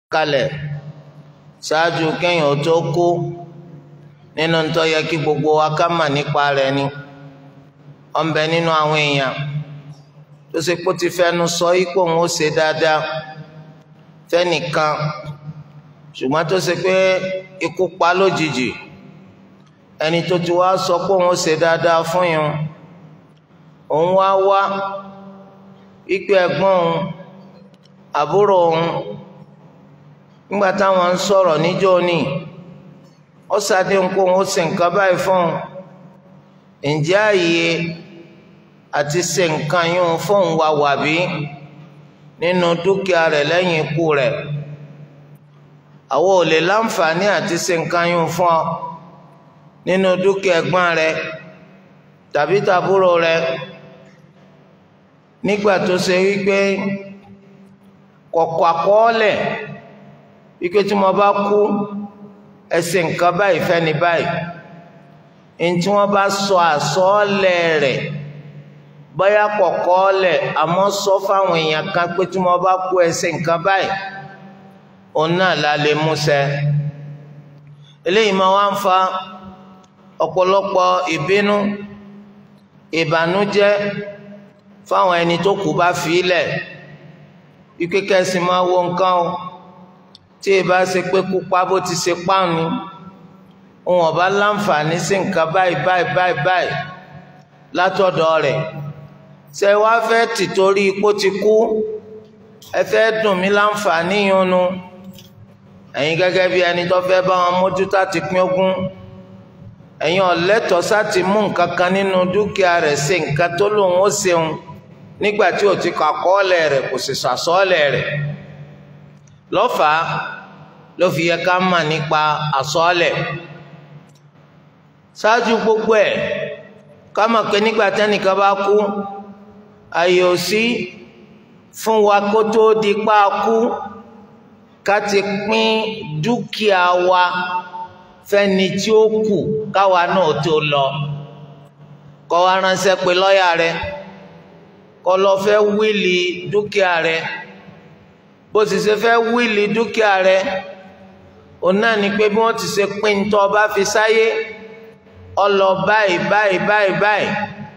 kalẹ̀ ṣáájú kéèyàn tó kú nínú tó yẹ kí gbogbo wa ká mà nípa rẹ̀ ni ọ̀nbẹ nínú àwọn èèyàn tó ṣe kó ti fẹnu sọ ipò òun ó ṣe dáadáa fẹ́nìkan ṣùgbọ́n tó ṣe pé ikú pa lójijì ẹni tó ti wá sọ pé òun ó ṣe dáadáa fún yín òun wá wá ipe ẹ̀gbọ́n òun àbúrò òun nígbà táwọn ń sọ̀rọ̀ níjọ́ ní ó ṣàdéhùn kó òun ó ṣe nǹkan báyìí fún un ǹjẹ́ àyè àti ṣe nǹkan yún fóun wà wàbí nínú dúkìá rẹ̀ lẹ́yìn ikú rẹ̀ àwọn ò lè láǹfààní àti ṣe nǹkan yún fún ọ nínú dúkìá ẹ̀gbọ́n rẹ̀ tàbí tàbúrò rẹ̀ nígbà tó ṣe wípé kọ̀kọ̀ àkọọ́lẹ̀ wípé tí mo bá kú ẹ ṣe nǹkan báyìí fẹ́ni báyìí ntí wọ́n bá sọ àsọọ́lẹ̀ rẹ̀ bóyá kọ̀kọ́ọ́lẹ̀ àmọ́ sọ fáwọn èèyàn kan pé tí wọ́n bá kú ẹ ṣe nǹkan báyìí òun náà la lè mú ṣẹ eléyìí máa wá ń fa ọ̀pọ̀lọpọ̀ ìbínú ìbànújẹ́ fáwọn ẹni tó kù bá fi ilẹ̀ wípé kẹ́sì máa wo nǹkan o tí ì bá ṣe pé kópa bó ti ṣe páànù òun ọba láǹfààní sí nǹkan báyìí báyìí báyìí báyìí látọ̀dọ̀ rẹ̀ ṣe wá fẹ́ tìtorí ipò ti kú ẹ fẹ́ dùn mí láǹfààní yunnu ẹ̀yin gẹ́gẹ́ bí ẹni tó fẹ́ bá wọn mójútó àti pín ogún ẹ̀yin ọ̀lẹ́tọ̀ọ́ sáti mú nǹkan kan nínú dúkìá rẹ̀ ṣe nǹkan tó lòun ó ṣeun nígbà tí ò ti kọ àkọọ́lẹ̀ rẹ̀ kò sì sàsọ́ọ́lẹ̀ rẹ̀ lọ́fàá ló fi yẹ ká mà nípa àsọ́ọ́lẹ̀ ṣáájú gbogbo ẹ̀ ká mọ̀ pé nígbà tẹ́nìkan bá kú àyè ò sí fún wa kó tó di pa kú ká ti pín dúkìá wa fẹ́ni tí ó kù káwa náà tó lọ kọ́ wa ránṣẹ́ pé lọ́ọ̀yà rẹ̀ kọ́ lọ fẹ́ wíìlì dúkìá rẹ̀ bó ti ṣe fẹ́ wíìlì dúkìá rẹ̀ òun náà ni pé bí wọ́n ti ṣe pín ń tọ́ bá fi sáyé ọlọ báyìí báyìí báyìí báyìí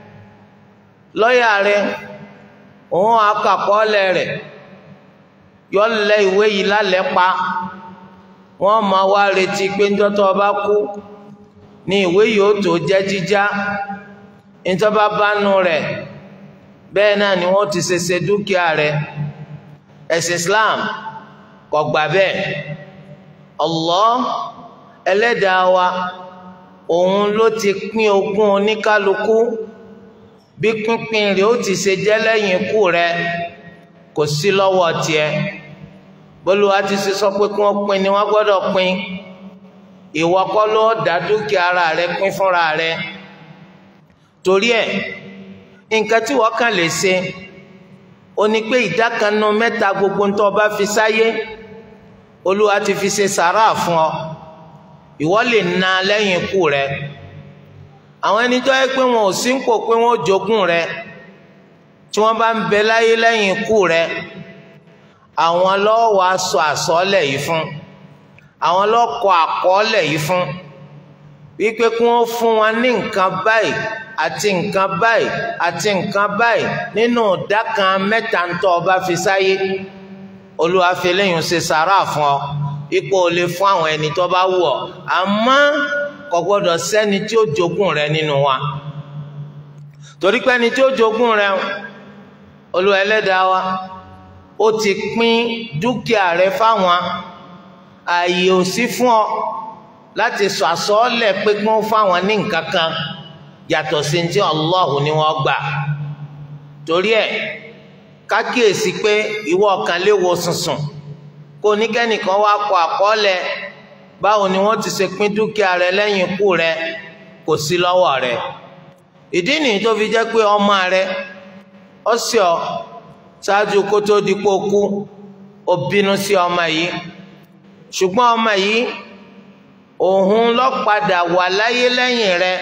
lọ́ọ̀yà rẹ̀ òun akàkọọ́lẹ̀ rẹ̀ yọ lẹ ìwé yìí lálẹ́ pa wọ́n máa wá retí pé ń tọ́tọ́ ọba kú ní ìwé yìí ó tó jẹ́ jíjá ìjọba bánu rẹ̀ bẹ́ẹ̀ náà ni wọ́n ti ṣe ṣe dúkìá rẹ̀ ẹ̀sìn Islam kò gbà bẹ́ẹ̀ Allah ẹlẹ́dàá wa òun ló ti pín ogún oníkálukú bí pínpín rẹ̀ ó ti ṣe jẹ́ lẹ́yìn ikú rẹ̀ kò sí lọ́wọ́ tiẹ̀ bólúwa ti ṣe sọ pé kí wọ́n pín ni wọ́n gbọ́dọ̀ pín ìwọ kọ́ ló dá dúkìá ara rẹ̀ pín fúnra rẹ̀ torí ẹ̀ nǹkan tí wọ́n kàn lè ṣe ó ní pé ìdá kan nínú mẹ́ta gbogbo ń tó bá fi sáyé olúwa ti fi ṣe sàrà fún ọ ìwọ lè na lẹ́yìn ikú rẹ̀ àwọn ẹni tó yẹ pé wọn ò sí ń pò pé wọn ò jogún rẹ̀ tí wọ́n bá ń bẹ láyé lẹ́yìn ikú rẹ̀ àwọn lọ́ọ́ wàá sọ àsọọ́lẹ̀ yìí fún àwọn lọ́ọ́ kọ àkọọ́lẹ̀ yìí fún wípé kí wọ́n fún wọn ní nǹkan báyìí àti nǹkan báyìí àti nǹkan báyìí nínú ìdá kan mẹ́ta ń tọ́ ọba fi sáyé olúwa fi lẹ́yìn ṣe sàrà fún ọ ipò ò lè fún àwọn ẹni tó bá wù ọ́ àmọ́ kò gbọ́dọ̀ sẹ́ni tí ó jogún rẹ nínú wa torí pé ẹni tí ó jogún rẹ olúwa ẹlẹ́dàá wa ó ti pín dúkìá rẹ fáwọn ààyè ò sí fún ọ láti sọ àsọọ́lẹ̀ pé kí wọ́n fáwọn ní nǹkan kan yàtọ̀ sí ti Allahu ni wọ́n gbà torí ẹ̀ kákíyèsí pé ìwọ ọ̀kan lè wo sùnsùn kó oníkẹ́nìkan wá kọ àkọọ́lẹ̀ báwo ni wọ́n ti ṣe pín dúkìá rẹ lẹ́yìn ikú rẹ kò sí lọ́wọ́ rẹ ìdí nìyí tó fi jẹ́ pé ọmọ rẹ ó sì ọ ṣáájú kó tó di pé ó kú ó bínú sí ọmọ yìí ṣùgbọ́n ọmọ yìí òun ló padà wà láyé lẹ́yìn rẹ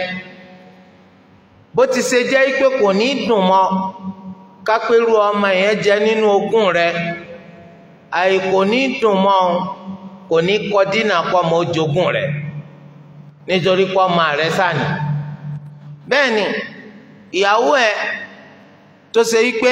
bó ti ṣe jẹ́ pé kò ní dùn mọ́ kápẹ́rù ọmọ yẹn jẹ nínú ogún rẹ àìkò ní dùn mọ́ ọ kò ní kọ dínà pọ̀ mọ́ ojogún rẹ̀ nítorí pọ́ máa rẹ̀ sànì bẹ́ẹ̀ ni ìyàwó ẹ̀ tó ṣe wípé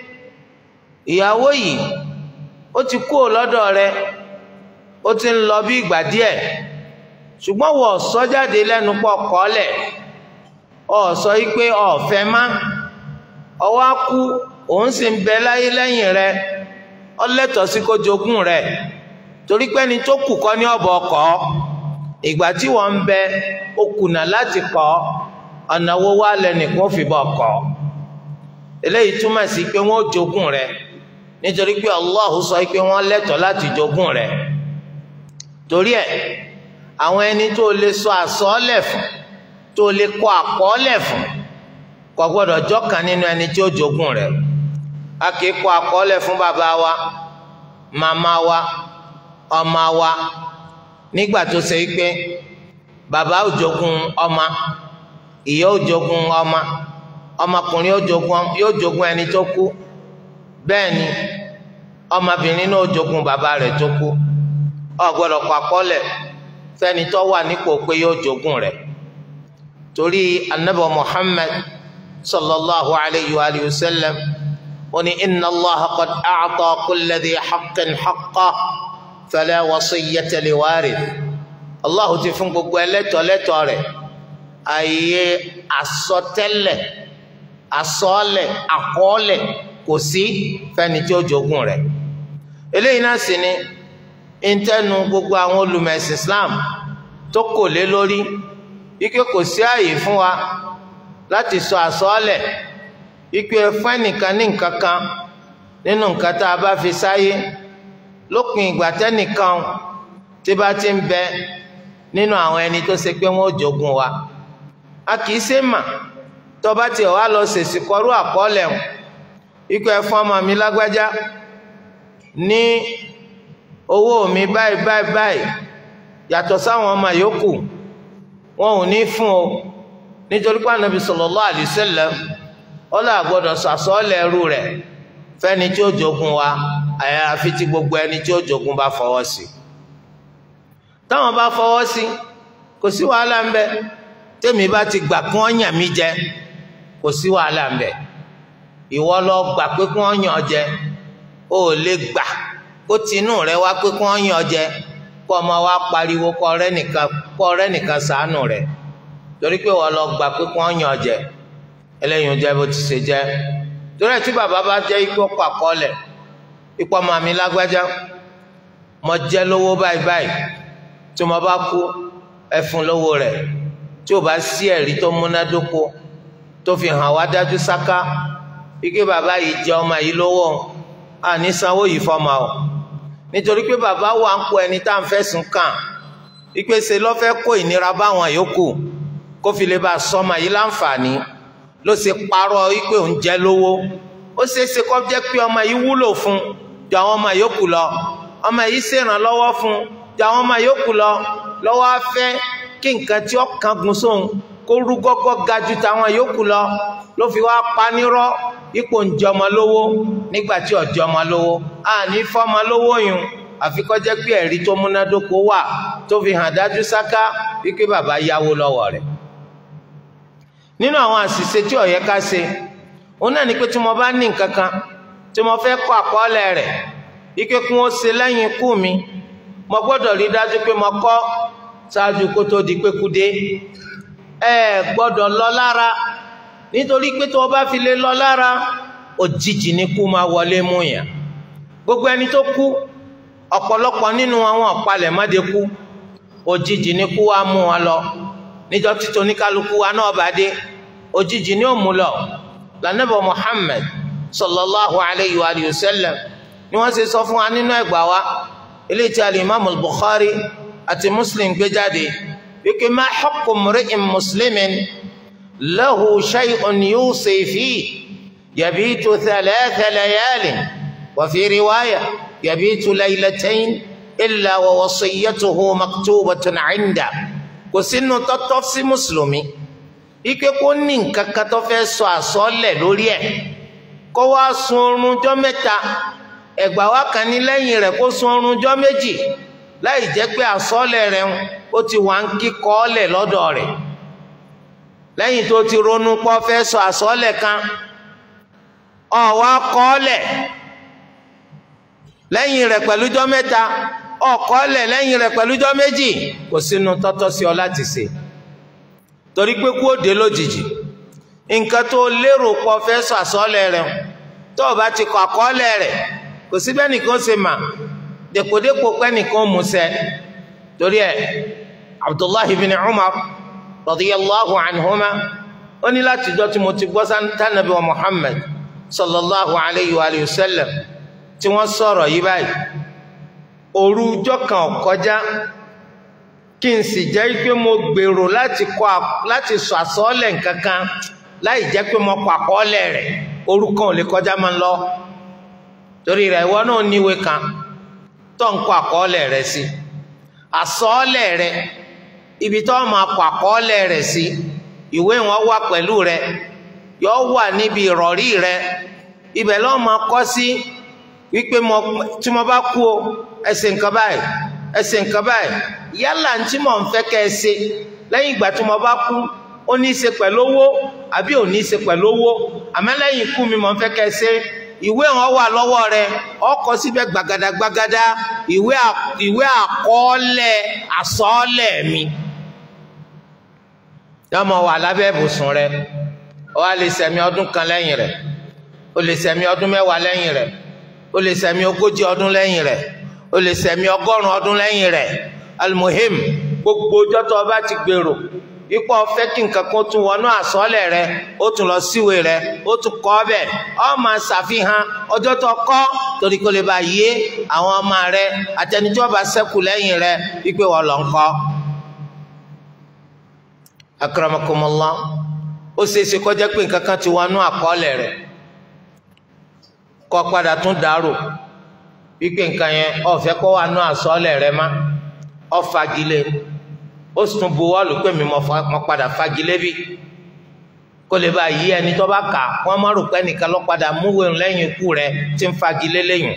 ìyàwó yìí ó ti kú lọ́dọ̀ rẹ̀ ó ti ń lọ bí ìgbà díẹ̀ ṣùgbọ́n wọ́n sọ jáde lẹ́nu pọ̀ kọ́lẹ̀ ọ̀ sọ wípé ọ̀fẹ́ má ọwọ́ á kú òun sì ń bẹ láyé lẹ́yìn rẹ̀ ó lẹ́tọ̀ọ́ sí kó jogún rẹ̀ torí pé ẹni tó kù kọ́ ní ọ̀bọ̀ ọkọ̀ ìgbà tí wọ́n ń bẹ ó kùnà láti kọ́ ọ̀nà wo wá lẹ́nìkan fi bọ̀ kọ́ eléyìí túmọ̀ sí pé wọ́n jogún rẹ̀ nítorí pé Allah sọ pé wọ́n lẹ́tọ̀ọ́ láti jogún rẹ̀ torí ẹ̀ àwọn ẹni tó lè sọ àsọọ́lẹ̀ fún tó lè kọ àkọọ́lẹ̀ fún kò gbọ́dọ̀ jọ́kan nínú ẹni tí ó jogún rẹ̀ a kì í kọ àkọọ́lẹ̀ fún bàbá wa màmá wa ọmọ wa nígbà tó ṣe pé bàbá ò jogún ọmọ ìyá ò jogún ọmọ ọmọkùnrin yóò jogún ẹni tó kú bẹ́ẹ̀ ni ọmọbìnrin náà jogún bàbá rẹ̀ tó kú ọ gbọ́dọ̀ kọ àkọọ́lẹ̀ fẹ́ni tó wà nípò pé yóò jogún rẹ̀ torí anabi muhammad sallallahu alayhi wa alihi wa sallam wọ́n ní inna allaha qad a'ta kulli dhi haqqin haqqah fala wasiyyata liwarith allahu ti fún gbogbo ẹlẹ́tọ̀ lẹ́tọ̀ rẹ̀ àyè àsọtẹ́lẹ̀ àsọọ́lẹ̀ àkọọ́lẹ̀ kò sí fẹ́ni tí ó jogún rẹ̀ eléyìí náà sì ni intẹnu gbogbo àwọn olùmẹ̀sìn islam tó kò lé lórí ike kò sí àyè fún wa láti sọ àsọọ́lẹ̀ ike fún ẹnìkan ní nǹkan kan nínú nǹkan tá a bá fi sáyé lópin ìgbà tẹ́nìkan tí bá ti ń bẹ nínú àwọn ẹni tó ṣe pé wọ́n ò jogún wa a kì í ṣe mà tó bá tiẹ̀ wá lọ ṣèṣì kọrú àkọọ́lẹ̀ hàn ike ẹ fún ọmọ mi lágbájá ní owó mi báyìí báyìí báyìí yàtọ̀ sáwọn ọmọ yòókù wọn ò ní fún o nítorí pé Ànábì sallallahu alaihi wasallam ọlọ́ àgbọ́dọ̀ sàsọ́ọ̀lẹ̀ ẹrú rẹ̀ fẹ́ni tí ó jogun wa àyàfi tí gbogbo ẹni tí ó jogun bá fọwọ́ sí táwọn bá fọwọ́ sí kò sí wàhálà ń bẹ tèmi bá ti gbà kí wọ́n yàn mí jẹ kò sí wàhálà ń bẹ ìwọ lọ gbà pé kí wọ́n yàn ọ jẹ o ò lè gbà kó tinú rẹ wá pé kí wọ́n yàn ọ jẹ kó ọmọ wa pariwo kó ọ̀rẹ́ nìkan kó ọ̀rẹ́ nìkan ṣàánú rẹ torí pé wọ́n lọ gbà pé kí wọ́n yàn ọ jẹ eléyìí jẹ́ bó ti ṣe jẹ́ torí ẹ̀ tí bàbá bá jẹ́ ikú ọkọ̀ àkọọ́lẹ̀ ipò ọmọ mi lágbájá mo jẹ́ lówó báyìí báyìí tí mo bá kú ẹ fún lówó rẹ̀ tí ò bá sí ẹ̀rí tó múnádóko tó fi hàn wá dájú sáká ike bàbá yìí jẹ ọmọ yìí lówó àní sanwó yìí fọmọ o nítorí pé bàbá wà ń kó ẹni tá à ń fẹ̀sùn kàn ipe ṣe lọ́fẹ́ kó ìnira báwọn yòókù kó fi lè bá sọmọ yìí láǹfààní ló ṣe parọ́ wípé òun jẹ́ lówó ó ṣeé ṣe kó jẹ́ pé ọmọ yìí wúlò fún ju àwọn ọmọ yòókù lọ ọmọ yìí ṣèrànlọ́wọ́ fún ju àwọn ọmọ yòókù lọ lọ́wọ́ á fẹ́ kí nǹkan tí ó kángun sóhun kó rú gọ́gọ́ ga ju tàwọn yòókù lọ ló fi wá panírọ́ ipò ń jẹ ọmọ lówó nígbà tí ó jẹ ọmọ lówó àní fọ́mọ lówó yùn àfi kó jẹ́ pé ẹ̀rí tó múnádóko wà tó fi hàn dájú sáká wípé bàbá yáwó lọ́wọ́ rẹ̀ nínú àwọn àṣìṣe tí ó yẹ ká ṣe òun náà ni pé tí mo bá ní nǹkan kan tí mo fẹ́ kọ àkọọ́lẹ̀ rẹ̀ ike kí wọ́n ṣe lẹ́yìn ikú mi mo gbọ́dọ̀ rí dájú pé mo kọ́ ṣáájú kó tó di pé kú dé ẹ gbọ́dọ̀ lọ lára nítorí pé tí wọ́n bá fi lè lọ lára òjijì ni kú máa wọlé mú yàn gbogbo ẹni tó kú ọ̀pọ̀lọpọ̀ nínú àwọn ọ̀palẹ̀ mọ́dé kú òjijì ni kú wa mú wọn lọ níjọ́ tí oníkálukú wa náà bá dé òjijì ni ó mú lọ lànàbọ Muhammad sallallahu alayhi wa sallam ni wọ́n ṣe sọ fún wa nínú ẹgbà wa ilé tí alimami Bukhari àti Muslim gbé jáde wípé má haqqu mri'in muslimin lahu shay'un yusi fi yabitu thalatha layalin wa fi riwaya yabitu laylatayn illa wa wasiyyatuhu maktubatun 'inda kò sínú tọ́tọ́ sí mùsùlùmí ike kó ní nǹkan kan tó fẹ́ sọ àsọ́lẹ̀ lórí ẹ̀ kó wá sun oorun jọ́ mẹ́ta ẹ̀gbà wa kan ní lẹ́yìn rẹ̀ kó sun oorun jọ́ méjì láì jẹ́ pé àsọ́ọ̀lẹ̀ rẹ̀ ó ti wà ń kíkọ́ ọ́lẹ̀ lọ́dọ̀ rẹ̀ lẹ́yìn tó ti ronú pọ́ fẹ́ sọ àsọ́ọ̀lẹ̀ kan ọ̀wá kọ́ọ̀lẹ̀ lẹ́yìn rẹ̀ pẹ̀lú jọ́ mẹ́ta ọ̀kọ́ọ̀lẹ̀ lẹ́yìn rẹ̀ pẹ̀lú jọ́ méjì kò sínú tọ́tọ́ sí ọ láti ṣe torí pé kú òde lójijì nǹkan tó lérò pọ̀ fẹ́ sọ àsọ́ọ̀lẹ̀ rẹ̀ tó o bá ti kọ àkọọ́lẹ̀ rẹ̀ kò sí bẹ́ẹ̀ nìkan ṣe mà dèpòdépò pẹ́ nìkan mú ṣẹ torí ẹ̀ Abdullahi bin Umar radiyallahu anhuma ó ní láti jọ́ tí mo ti gbọ́ santanabi wa Muhammad sallallahu alayhi wa sallam tí wọ́n sọ̀rọ̀ yí báyìí òru ọjọ́ kan kọjá kí n sì jẹ́ pé mo gbèrò láti kọ láti sọ àsọ́ọ̀lẹ̀ nǹkan kan láì jẹ́ pé mo kọ àkọọ́lẹ̀ rẹ̀ òru kan ò lè kọjá máa ń lọ torí rẹ̀ ìwọ náà níwèé kan tó ń kọ àkọọ́lẹ̀ rẹ̀ sí àsọ́ọ̀lẹ̀ rẹ̀ ibi tó máa kọ àkọọ́lẹ̀ rẹ̀ sí ìwé wọn wà pẹ̀lú rẹ̀ yọ wà níbi ìrọ̀rí rẹ̀ ibẹ̀ lọ́ọ́ máa kọ́ sí wípé tí mo bá kú o ẹ ṣe nǹkan báyìí ẹ ṣe nǹkan báyìí yálà tí mò ń fẹ́ kẹ́ ẹ ṣe lẹ́yìn ìgbà tí mo bá kú ó ní í ṣe pẹ̀lú owó àbí ò ní í ṣe pẹ̀lú owó àmọ́ lẹ́yìn ikú mi mò ń fẹ́ kẹ́ ẹ ṣe ìwé wọn wà lọ́wọ́ rẹ ọkọ̀ síbẹ̀ gbàgàdà gbàgàdà ìwé ìwé àkọọ́lẹ̀ àsọọ́lẹ̀ mi yọmọ wà lábẹ́ ibùsùn rẹ ó wá lè ṣẹ̀mí ọdún kan lẹ́yìn rẹ̀ ó lè ṣẹ̀mí ọdún mẹ́wàá lẹ́yìn rẹ̀ ó lè ṣẹ̀mí ogójì ọdún lẹ́yìn rẹ̀ ó lè ṣẹ̀mí ọgọ́rùn ọdún lẹ́yìn rẹ̀ almuhim gbogbo ọjọ́ tó o bá ti gbèrò ipò ọ̀fẹ́ kí nǹkan kan tún wọnú àsọ́ọ̀lẹ̀ rẹ ó tún lọ síwèé rẹ ó tún kọ́ ọbẹ̀ ọ máa ṣàfihàn ọjọ́ tó kọ́ torí kó lè bá yé àwọn ọmọ rẹ àtẹnudọ́ bá ṣẹ́kù lẹ́yìn rẹ wípé wọ́n lọ ń kọ́. akramakumullah ó ṣeé ṣe kó jẹ́ pé nǹkan kan ti wọnú àkọọ́lẹ̀ rẹ kọ́ padà tún dàrú wípé nǹkan yẹn ọ̀fẹ́ kọ́ wà nú àsọ́ọ̀lẹ̀ rẹ má ọ fagilé ó sì tún buwọ́lù pé mi mo padà fagilé bí kó lè bá yí ẹni tó bá kà wọ́n má rò pé nìkan ló padà múwèé lẹ́yìn ikú rẹ tí ń fagilé lẹ́yìn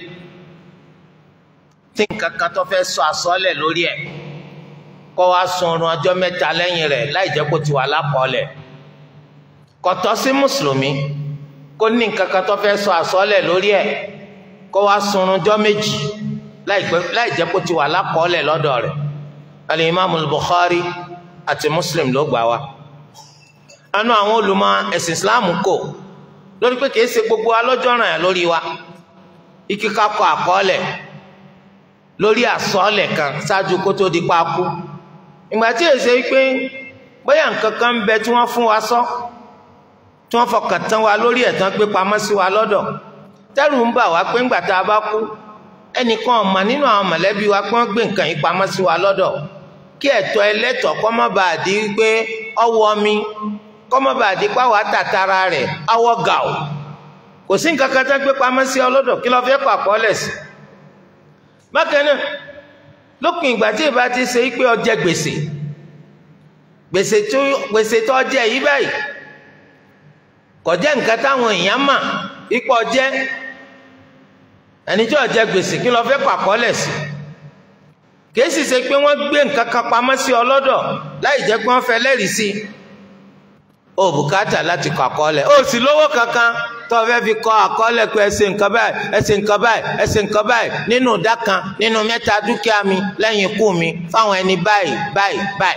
tí nǹkan kan tó fẹ́ sọ àsọ́ọ̀lẹ̀ lórí ẹ̀ kọ́ wa sun oorun ọjọ́ mẹ́ta lẹ́yìn rẹ̀ láì jẹ́ kó ti wà lápọ̀ọ́lẹ̀ kò tọ́ sí mùsùlùmí kó ní nǹkan kan tó fẹ́ sọ àsọ́ọ̀lẹ̀ lórí ẹ̀ kó wa sun oorun ọjọ́ méjì láì jẹ́ kó ti wà lápọ̀ọ́lẹ̀ lọ́dọ̀ rẹ̀ alimami Bukhari àti Muslim ló gbà wá anú àwọn olùmọ̀ ẹ̀sìn Islam kò lórí pé kìí ṣe gbogbo alọ́jọ́ ràn yà lórí wa ikíkà kọ àkọọ́lẹ̀ lórí àsọọ́lẹ̀ kan ṣáájú kó tó di pa kú ìgbà tí èsè pé bóyá nǹkan kan ń bẹ tí wọ́n fún wa sọ tí wọ́n fọkàn tán wa lórí ẹ̀tàn gbé pamọ́ sí wa lọ́dọ̀ tẹ́rù ń bà wá pé ńgbà tá a bá kú ẹnìkan ọ̀mà nínú àwọn mọ̀lẹ́bí wa pé wọ́n gbé nǹkan yìí pamọ́ sí wa lọ́dọ̀ kí ẹ̀tọ́ ẹlẹ́tọ̀ kọ́ má bàa di pé ọwọ́ mi kọ́ má bàa di pàwọ́ àtàtàrà rẹ̀ awọ́ gà ó kò sí nǹkan kan tẹ́ gbé pamọ́ sí ọ lọ́dọ̀ kí lọ fẹ́ pàpọ́ lẹ̀ sí. bákan náà lópin ìgbà tí ìbá ti ṣe pé ó jẹ gbèsè gbèsè tó gbèsè tó jẹ yìí báyìí kò jẹ́ nǹkan táwọn èèyàn mà ipò jẹ́ ẹni tí ó jẹ gbèsè kí ló fẹ́ pàkọ́lẹ̀ sí kìí sì ṣe pé wọ́n gbé nǹkan kan pamọ́ sí ọlọ́dọ̀ láì jẹ́ pé wọ́n fẹ́ lẹ́rìí sí o bùkátà láti kọ àkọọ́lẹ̀ o sì lówó kankan tó fẹ́ fi kọ àkọọ́lẹ̀ pé ẹ ṣe nǹkan báyìí ẹ ṣe nǹkan báyìí ẹ ṣe nǹkan báyìí nínú ìdá kan nínú mẹ́ta dúkìá mi lẹ́yìn ikú mi fáwọn ẹni báyìí báyìí báyìí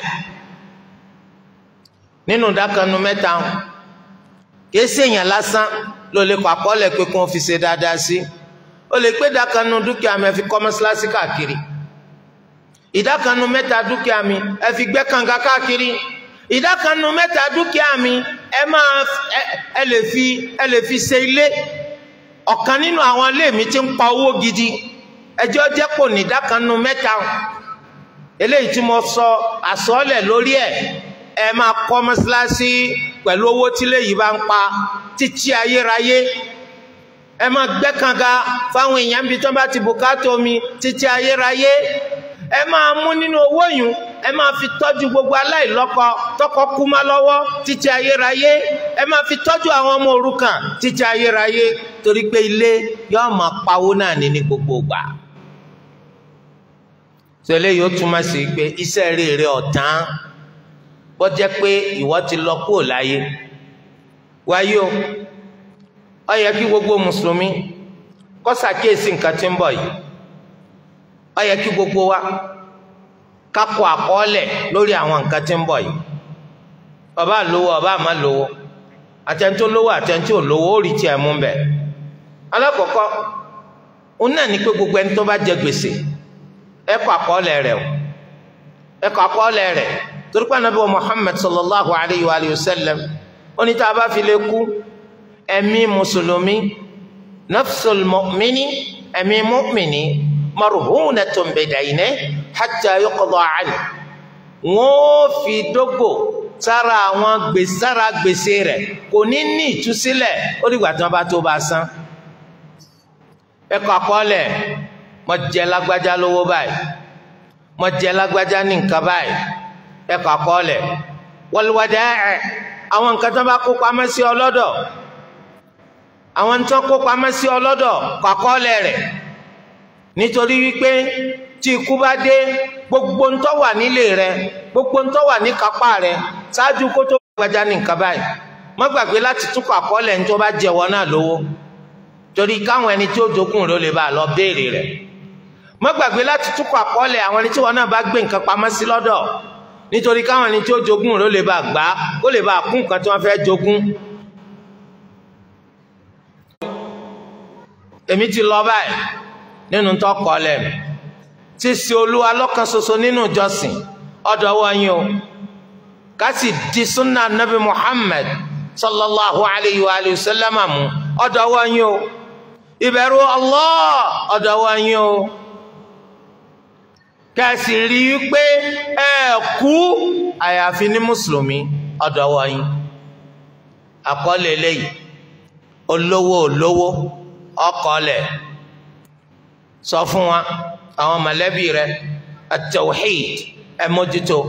nínú ìdá kan nínú mẹ́ta kìí ṣèyàn lásán ló lè kọ àkọọ́lẹ̀ pé kí wọ́n fi ṣe dáadáa sí o lè pé ìdá kan nínú dúkìá mi ẹ fi kọ́ mọ́ṣáláṣí káàkiri ìdá kan nínú mẹ́ta dúkìá mi ẹ fi gbẹ́ kànga káàkiri ìdá kan nínú mẹ́ta dúkìá mi ẹ máa ẹ lè fi ẹ lè fi ṣe ilé ọ̀kan nínú àwọn ilé mi ti ń pa owó gidi ẹjọ́ jẹ́ kò ní ìdá kan nínú mẹ́ta eléyìí tí mo sọ àsọọ́lẹ̀ lórí ẹ̀ ẹ máa kọ́ mọ́ṣáláṣí pẹ̀lú owó tí léyìí bá ń pa títí ayérayé ẹ máa gbẹ́ kànga fáwọn èèyàn bíi tó bá ti bùkátà omi títí ayérayé ẹ máa mú nínú owó yìí ẹ máa fi tọ́jú gbogbo aláìlọ́kọ tọkọ kú má lọ́wọ́ títí ayérayé ẹ máa fi tọ́jú àwọn ọmọ òrukàn títí ayérayé torí pé ilé yóò máa pawó náà ní ní gbogbo ìgbà tẹ́lẹ̀ yóò túmọ̀ sí pé iṣẹ́ rere ọ̀tán bó jẹ́ pé ìwọ ti lọ kúrò láyé wáyé o ó yẹ kí gbogbo mùsùlùmí kó ṣàkíyèsí nǹkan tí ń bọ̀ yìí ó yẹ kí gbogbo wa ká kọ àkọọ́lẹ̀ lórí àwọn nǹkan tí ń bọ̀ yìí ọba lówó ọba àmà lówó àtẹ̀ntó lówó àtẹ̀ntó lówó ó rí tiẹ̀ mú bẹ̀ alákọ̀ọ́kọ́ òun náà ní pé gbogbo ẹni tó bá jẹ gbèsè ẹ kọ àkọọ́lẹ̀ rẹ̀ o ẹ kọ àkọọ́lẹ̀ rẹ̀ torí pé anabi wa Muhammad sallallahu alayhi wa sallam ó ní tá a bá fi lè kú ẹ̀mí mùsùlùmí nafsul mu'mini ẹ̀mí mu'mini marhunatun bidaynihi hatta yuqda anhu wọ́n fi dógò sára àwọn gbèsè sára gbèsè rẹ̀ kò ní ní ìtúsílẹ̀ ó dìgbà tí wọ́n bá tó bá san ẹ kọ àkọọ́lẹ̀ mo jẹ lágbájá lówó báyìí mo jẹ lágbájá ní nǹkan báyìí ẹ kọ àkọọ́lẹ̀ wal wada'i àwọn nǹkan tó bá kó pamọ́ sí ọlọ́dọ̀ àwọn tó kó pamọ́ sí ọlọ́dọ̀ kọ àkọọ́lẹ̀ rẹ̀ nítorí wípé tí ikú bá dé gbogbo ntọ́ wà nílé rẹ gbogbo ntọ́ wà ní kápá rẹ ṣáájú kó tó gbàjá ní nǹkan báyìí má gbàgbé láti túkọ̀ àkọọ́lẹ̀ ní tó bá jẹ̀wọ́ náà lówó torí káwọn ẹni tí ó jogún rẹ ó lè bá a lọ béèrè rẹ má gbàgbé láti túkọ̀ àkọọ́lẹ̀ àwọn ẹni tí wọn náà bá gbé nǹkan pamọ́ sí lọ́dọ̀ nítorí káwọn ẹni tí ó jogún rẹ ó lè bá a gbà ó lè bá a kún nǹkan tí wọ́n fẹ́ jogún. èmi ti lọ báyìí nínú tó kọ́ lẹ́nu tí sí olúwa lọ́kan ṣoṣo nínú ìjọsìn ọ̀dọ̀ wọ̀nyí o ká sì di sunna nabi muhammad sallallahu alayhi wa sallam mu ọ̀dọ̀ wọ̀nyí o ìbẹ̀rù allah ọ̀dọ̀ wọ̀nyí o kẹsì rí i pé ẹ kú àyàfi ní mùsùlùmí ọ̀dọ̀ wọ̀nyí àkọọ́lẹ̀ eléyìí olówó olówó ọkọọ́lẹ̀ sọ fún wa àwọn mọ̀lẹ́bí rẹ at-tawhid ẹ mójútó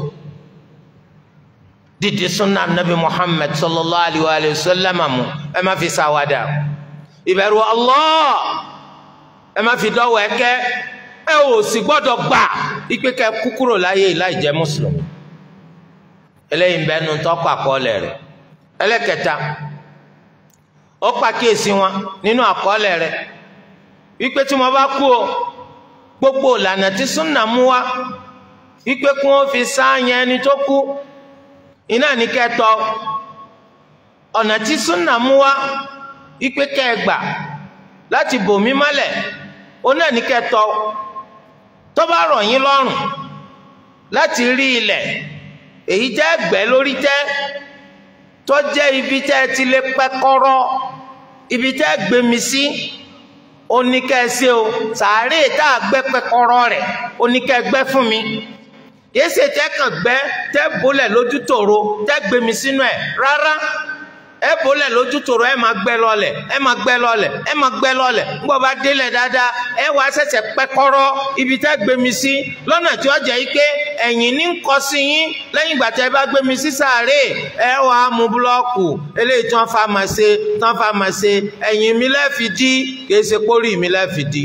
dídí sunna nabi muhammad sallallahu alayhi wa sallam mu ẹ má fi ṣàwàdà ìbẹ̀rù allah ẹ má fi dọ́wọ́ ẹ̀kẹ́ ẹ ò sì gbọ́dọ̀ gbà ipe kẹ kúkúrò láyé láì jẹ́ mùsùlùmí eléyìí bẹ́ẹ̀ nu tọ́kọ̀ àkọọ́lẹ̀ rẹ̀ ẹlẹ́kẹta ó pàkíyèsí wọn nínú àkọọ́lẹ̀ rẹ̀ wípé tí mo bá kú o gbogbo ìlànà tí súnà mú wá wípé kí wọ́n fi sáàyàn ẹni tó kú iná ní kẹtọ ọ̀nà tí súnà mú wá wípé kẹgbà láti bòmí mọ́lẹ̀ ó náà ní kẹtọ tó bá rọ̀ yín lọ́rùn láti rí ilẹ̀ èyí jẹ́ ẹgbẹ́ lórí tẹ́ tó jẹ́ ibi tẹ́ ti lè pẹ́ kọ́rọ́ ibi tẹ́ gbé sí oníkẹ́ẹ̀sẹ́ o sàárè tá a gbẹ́ pẹ́kọ́rọ́ rẹ̀ oníkẹ́ẹ̀gbẹ́ fún mi yéésì tẹ́ kàn gbẹ́ tẹ́ bólẹ̀ lójú tòro tẹ́ gbé mi sínú ẹ̀ rárá ẹ bólẹ̀ lójú tòro ẹ máa gbẹ́ lọ́lẹ̀ ẹ máa gbẹ́ lọ́lẹ̀ ẹ máa gbẹ́ lọ́lẹ̀ ńgbọ́ bá délẹ̀ dáadáa ẹ wá ṣẹ̀ṣẹ̀ pẹ́kọ́rọ́ ibi tẹ́ gbé mi sí lọ́nà tí ó jẹ́ yí pé ẹ̀yìn ní ń kọ sí yín lẹ́yìn ìgbà tẹ́ bá gbé mi sí sàárè ẹ wá mú búlọ́ọ̀kù eléyìí tí wọ́n fa máa ṣe tí wọ́n fa máa ṣe ẹ̀yìn mi lẹ́ẹ̀fi dí kìí ṣe pórí mi lẹ́ẹ̀fi dí.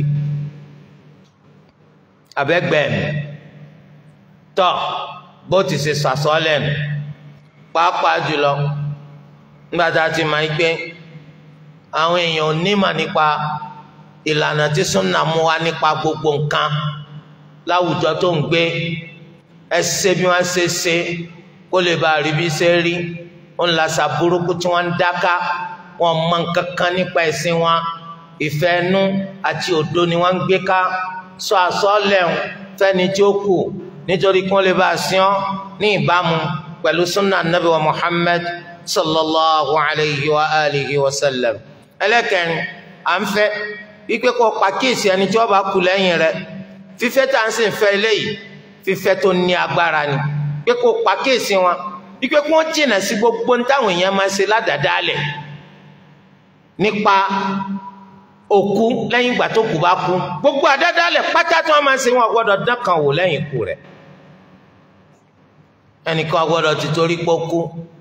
àbẹ́gbẹ́ mi tọ́ bó ti ṣe sàsọ́lẹ̀ nù pàápàá jùlọ nígbà tá a ti máa ń gbé àwọn èèyàn onímọ̀ nípa ìlànà tí súnà mú wá nípa gbogbo nǹkan láwùjọ tó ń gbé ẹ ṣe bí wọ́n ṣe ṣe kó lè bá rí bí ṣe rí ó ń lasa burúkú tí wọ́n ń dáká wọ́n mọ nǹkan kan nípa ẹ̀sìn wọn ìfẹ́ inú àti òdo ni wọ́n ń gbé ká sọ àsọlẹ̀ fẹ́ni tí ó kù nítorí kí wọ́n lè bá a sìn ọ́ ní ìbámu pẹ̀lú súnà nàbí wa Muhammad sallallahu alayhi wa alihi wa sallam ẹlẹ́kẹrin à ń fẹ́ wípé kó pàkíyèsí ẹni tí wọ́n bá kú lẹ́yìn rẹ̀ fífẹ́ tá à ń sìn fẹ́ eléyìí fífẹ́ tó ní agbára ni pé kó pàkíyèsí wọn wípé kó wọ́n jìnà sí gbogbo táwọn èèyàn máa ṣe ládàádáalẹ̀ nípa òkú lẹ́yìn ìgbà tó kú bá kú gbogbo àdádálẹ̀ pátá tí wọ́n máa ṣe wọn gbọ́dọ̀ dán kan wò lẹ́yìn ikú rẹ̀ ẹnìkan gbọ́dọ̀ ti torí pọ́ kú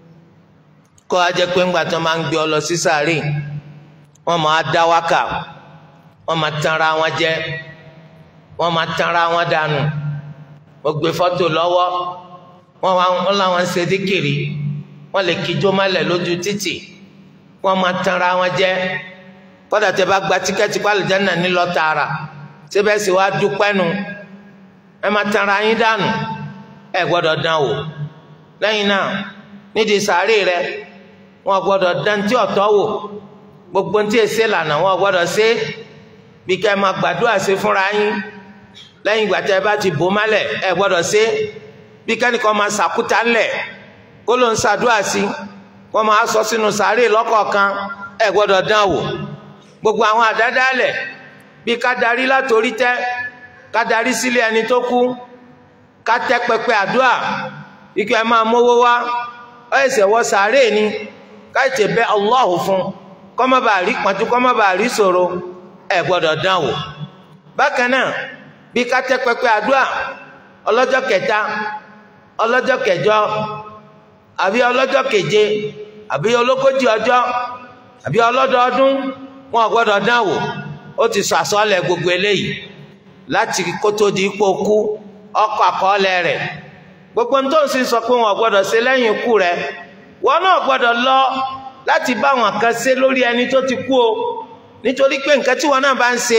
kó a jẹ́ pé ńgbà tó máa ń gbé ọ lọ sí sàárè wọ́n máa dá wákà wọ́n máa tanra wọn jẹ wọ́n máa tanra wọn dànù wọ́n gbé fọ́tò lọ́wọ́ wọ́n wá wọ́n làwọn ń ṣe díkìrì wọ́n lè kíjó mọ́lẹ̀ lójú títì wọ́n máa tanra wọn jẹ kódà tẹ́ bá gba tíkẹ́ẹ̀tì pálíjánà nílọ tààrà síbẹ̀ sì wá dúpẹ́ nu ẹ máa tanra yín dànù ẹ gbọ́dọ̀ dán wò lẹ́yìn náà nídìí sàárè rẹ wọn gbọ́dọ̀ dán tí ọ̀tọ̀ wò gbogbo ntí èsè lànà wọn gbọ́dọ̀ ṣe bí kẹ́ ẹ máa gbàdúrà ṣe fúnra yín lẹ́yìn ìgbà tẹ́ ẹ bá ti bò mọ́lẹ̀ ẹ gbọ́dọ̀ ṣe bí kẹ́nìkan máa ṣàkúta ńlẹ̀ kó ló ń ṣàdúrà sí wọ́n máa sọ sínú sàárè lọ́kọ̀ọ̀kan ẹ gbọ́dọ̀ dán wò gbogbo àwọn àdádálẹ̀ bí ká darí látòrí tẹ́ ká darí sílé ẹni tó kú ká tẹ́ pẹpẹ àdúrà ike ẹ máa mówó wá ọ ẹsẹ̀ wọ sàárè ni ká ètè bẹ Allahu fún kọ́mọ́ bá rí pọ́njú kọ́mọ́ bá rí ṣòro ẹ gbọ́dọ̀ dán wò bákan náà bí ká tẹ́ pẹpẹ àdúrà ọlọ́jọ́ kẹta ọlọ́jọ́ kẹjọ àbí ọlọ́jọ́ keje àbí ológójì ọjọ́ àbí ọlọ́dọọdún wọn gbọ́dọ̀ dán wò ó ti sọ àsọlẹ̀ gbogbo eléyìí láti kótó di ipò kú ọkọ̀ àkọọ́lẹ̀ rẹ̀ gbogbo tó ń sin sọ pé wọn gbọ́dọ̀ ṣe lẹ́yìn ikú rẹ̀ wọn náà gbọ́dọ̀ lọ láti bá wọn kan ṣe lórí ẹni tó ti kú o nítorí pé nǹkan tí wọn náà bá ń ṣe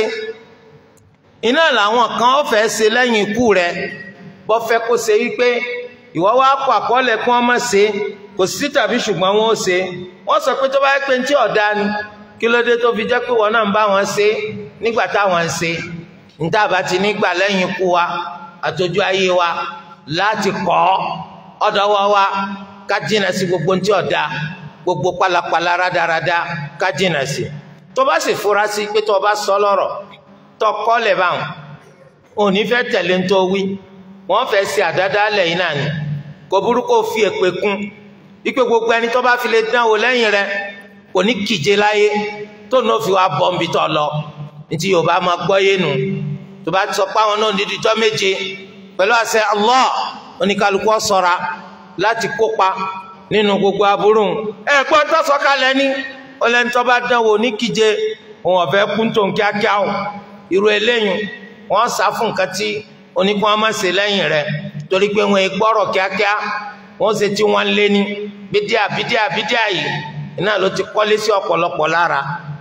iná làwọn kan ó fẹ́ ṣe lẹ́yìn ikú rẹ̀ bọ́ fẹ́ kó ṣe wípé ìwọ wá kọ àkọọ́lẹ̀ kí wọ́n má ṣe kò sí tàbí ṣùgbọ́n wọn ó ṣe wọ́n sọ pé tó bá yẹ pé ní tí ọ̀dá ni kí ló dé tó fi jẹ́ pé wọn náà ń bá wọn ṣe nígbà táwọn ń ṣe níta bá ti nígbà lẹ́yìn ikú wa àtọ́jú ayé wa láti kọ́ ọ̀dọ́wọ́ wa ká jìnà sí gbogbo ntí ọ̀dà gbogbo pálapàla rádaràda ká jìnà sí tó bá sì fura sí pé tó bá sọ lọ́rọ̀ tó kọ́ lẹ̀ báwọn òní fẹ́ tẹ̀lé ntọ́ wí wọ́n fẹ́ ṣe àdáda lẹ́yìn náà ni kò burú kó fi èpè kún wípé gbogbo ẹni tó bá fi lè dán wò lẹ́yìn rẹ̀ kò ní kíje láyé tó náà fi wá bọ́ nbí tó lọ ntí yorùbá máa gbọ́ yé nu tó bá sọ pé àwọn náà ní dídọ́ méje pẹ̀lú àṣẹ Allah oníkálukú ṣọ́ra láti kópa nínú gbogbo aburú ẹ gbọ́n tó sọ kalẹ̀ ní ọlẹ́ni tó bá dán wò ní kíje òun ọ̀fẹ́ kún tó ń kíákíá o irú eléyìn wọ́n sá fún nǹkan tí oníkun á má ṣe lẹ́yìn rẹ̀ torí pé wọn gbọ́rọ̀ kíákíá wọ́n ṣe tí wọ́n lé ní bídíà bídíà bídíà yìí iná ló ti kọ́lé sí ọ̀pọ̀lọpọ̀ lára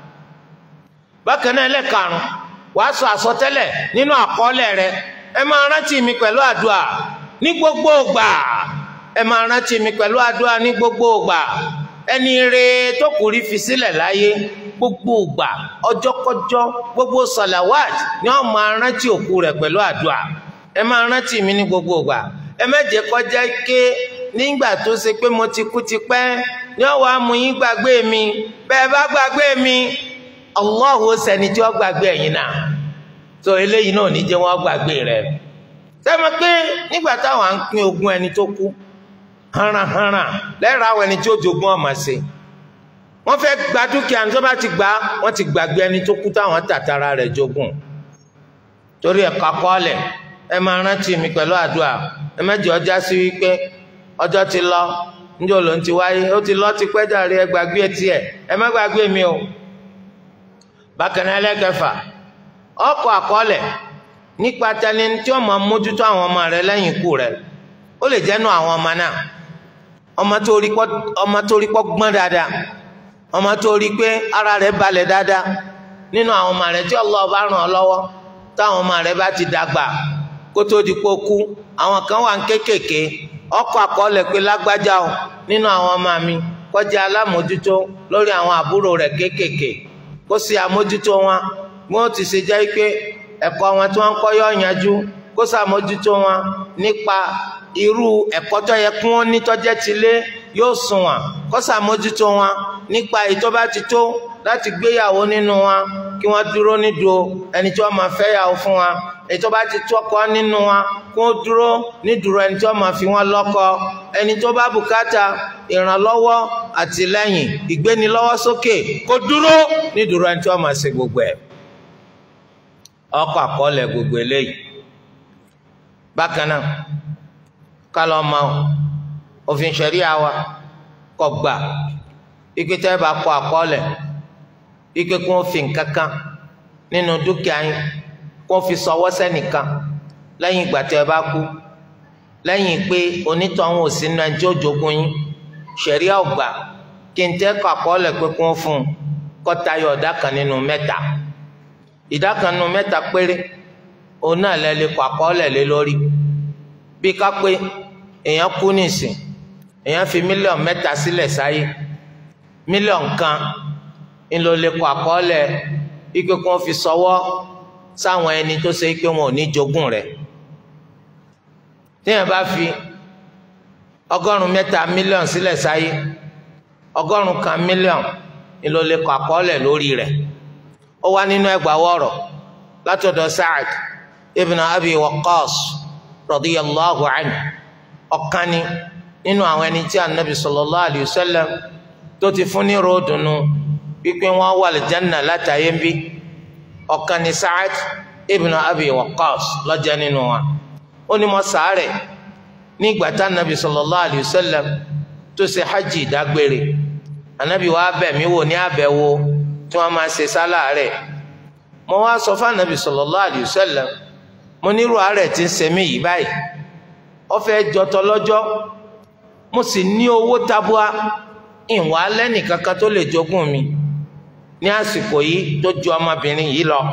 bákan náà ẹlẹ́karùn wàá sọ àsọtẹ́lẹ̀ nínú àkọọ́lẹ̀ rẹ ẹ máa rántí mi pẹ̀lú àdúrà ní gbogbo ògbà ẹ máa rántí mi pẹ̀lú àdúrà ní gbogbo ògbà ẹni re tó kù rí fi sílẹ̀ láyé gbogbo ògbà ọjọ́kọjọ́ gbogbo sọ̀làwàd ni wọ́n máa rántí òkú rẹ̀ pẹ̀lú àdúrà ẹ máa rántí mi ní gbogbo ògbà ẹ má jẹ́ kọjá ké nígbà tó ṣe pé mo ti kú ti pẹ́ ni wọ́n wàá mú yín gbàgbé mi bẹ́ẹ̀ bá gbàgbé mi Allahu sẹni tí wọ́n gbàgbé ẹ̀yin náà tó eléyìí náà ní jẹ́ wọ́n gbàgbé rẹ̀ sẹ́mi pé nígbà táwọn à ń pín ogún ẹni tó kú haranharan lẹ́rọ àwọn ẹni tí ó jogún ọmọ sí wọ́n fẹ́ gba dúkìá ní tó bá ti gbà wọ́n ti gbàgbé ẹni tó kú táwọn tàtàrà rẹ̀ jogún torí ẹ̀ka kọ́ọ̀lẹ̀ ẹ máa rántí mi pẹ̀lú àdúrà ẹ má jẹ́ ọjà sí wípé ọjọ́ ti lọ níjọ́ ló ń ti wáyé ó ti lọ ti pẹ́ jàre ẹ gbàgbé etí ẹ ẹ má gbàgbé mi o bákan náà ẹlẹ́kẹfà ọkọ̀ àkọọ́lẹ̀ nípa tẹni tí ó máa mójútó àwọn ọmọ rẹ lẹ́yìn ikú rẹ ó lè jẹ́nu àwọn ọmọ náà ọmọ tó rí pọ́ ọmọ tó rí pọ́ gbọ́n dáadáa ọmọ tó rí pé ara rẹ̀ balẹ̀ dáadáa nínú àwọn ọmọ rẹ tí Allah bá ràn ọ́ lọ́wọ́ táwọn ọmọ rẹ bá ti dàgbà kó tó di pé ó kú àwọn kan wà ń kékèké ọkọ̀ àkọọ́lẹ̀ pé lágbájá o nínú àwọn ọmọ mi kó jẹ́ alámòjútó lórí àwọn àbúrò rẹ̀ kékèké kó sì àmójútó wọn bí wọ́n ti ṣe jẹ́ pé ẹ̀kọ́ wọn tí wọ́n ń kọ́ yọ yanjú kó sàmójútó wọn nípa irú ẹ̀kọ́ tó yẹ kí wọ́n ní tọ́jẹ́ ti lé yóò sùn wọn kó sàmójútó wọn nípa ètò bá ti tó láti gbéyàwó nínú wọn kí wọ́n dúró nídùú ẹni tí wọ́n máa fẹ́ yàwó fún wọn ètò bá ti tó ọkọ nínú wọn kí wọ́n dúró nídùú ẹni tí wọ́n máa fi wọn lọ́kọ ẹni tó bá bùkátà ìrànlọ́wọ́ àtìlẹ́yìn ìgbénilọ́wọ́ sókè kó dúró nídùú ẹni tí wọ́n máa ṣe gbogbo ẹ̀ ọkọ àkọọ́lẹ̀ gbogbo eléyìí bákan náà kálọ ọmọ òfin ṣẹ̀ríà wa kò gbà ike tẹ́ bá kọ àkọọ́lẹ̀ ike kí wọ́n fi nǹkan kan nínú dúkìá yín kí wọ́n fi sọwọ́ sẹ́nìkan lẹ́yìn ìgbà tẹ́ bá kú lẹ́yìn pé onítọ̀hún ò sí nínú ẹjọ́ òjogún yín ṣẹ̀ríà ò gbà kí n tẹ́ kọ àkọọ́lẹ̀ pé kí wọ́n fún un kó tayọ ìdá kan nínú mẹ́ta ìdá kan nínú mẹ́ta péré òun náà lẹ lè kọ àkọọ́lẹ̀ lé lórí bí ká pé èèyàn kú nìsín èèyàn fi mílíọ̀nù mẹ́ta sílẹ̀ sáyé mílíọ̀nù kan ńlọ lè kọ àkọọ́lẹ̀ ike kí wọ́n fi sọwọ́ sáwọn ẹni tó ṣe pé wọn ò ní jogún rẹ̀ téèyàn bá fi ọgọ́rùn mẹ́ta mílíọ̀nù sílẹ̀ sáyé ọgọ́rùn kan mílíọ̀nù ńlọ lè kọ àkọọ́lẹ̀ lórí rẹ̀ ó wá nínú ẹgbàá wọ̀rọ̀ látọ̀dọ̀ Sa'ad ibn Abi Waqqas radiyallahu anhu ọ̀kan ni nínú àwọn ẹni tí anabi sallallahu alayhi wa sallam tó ti fún ní ròdùnú wípé wọn wà lìjánà látàyé ń bí ọ̀kan ni Sa'ad ibn Abi Waqqas lọ́jọ́ nínú wa ó ní mo sàárẹ̀ ní ìgbà tá anabi sallallahu alayhi wa sallam tó ṣe hajj ìdágbére anabi wa bẹ̀ mí wò ní àbẹ̀wò tí wọ́n máa ṣe sálàárẹ̀ mo wá sọ fún anabi sallallahu alayhi wa sallam mo nírú àárẹ̀ tí ń ṣe mí yìí báyìí ó fẹ́ jọtọ lọ́jọ́ mo sì ní owó tabua ìwà lẹ́nìkankan tó lè jogún mi ní àsìkò yìí tó ju ọmọbìnrin yìí lọ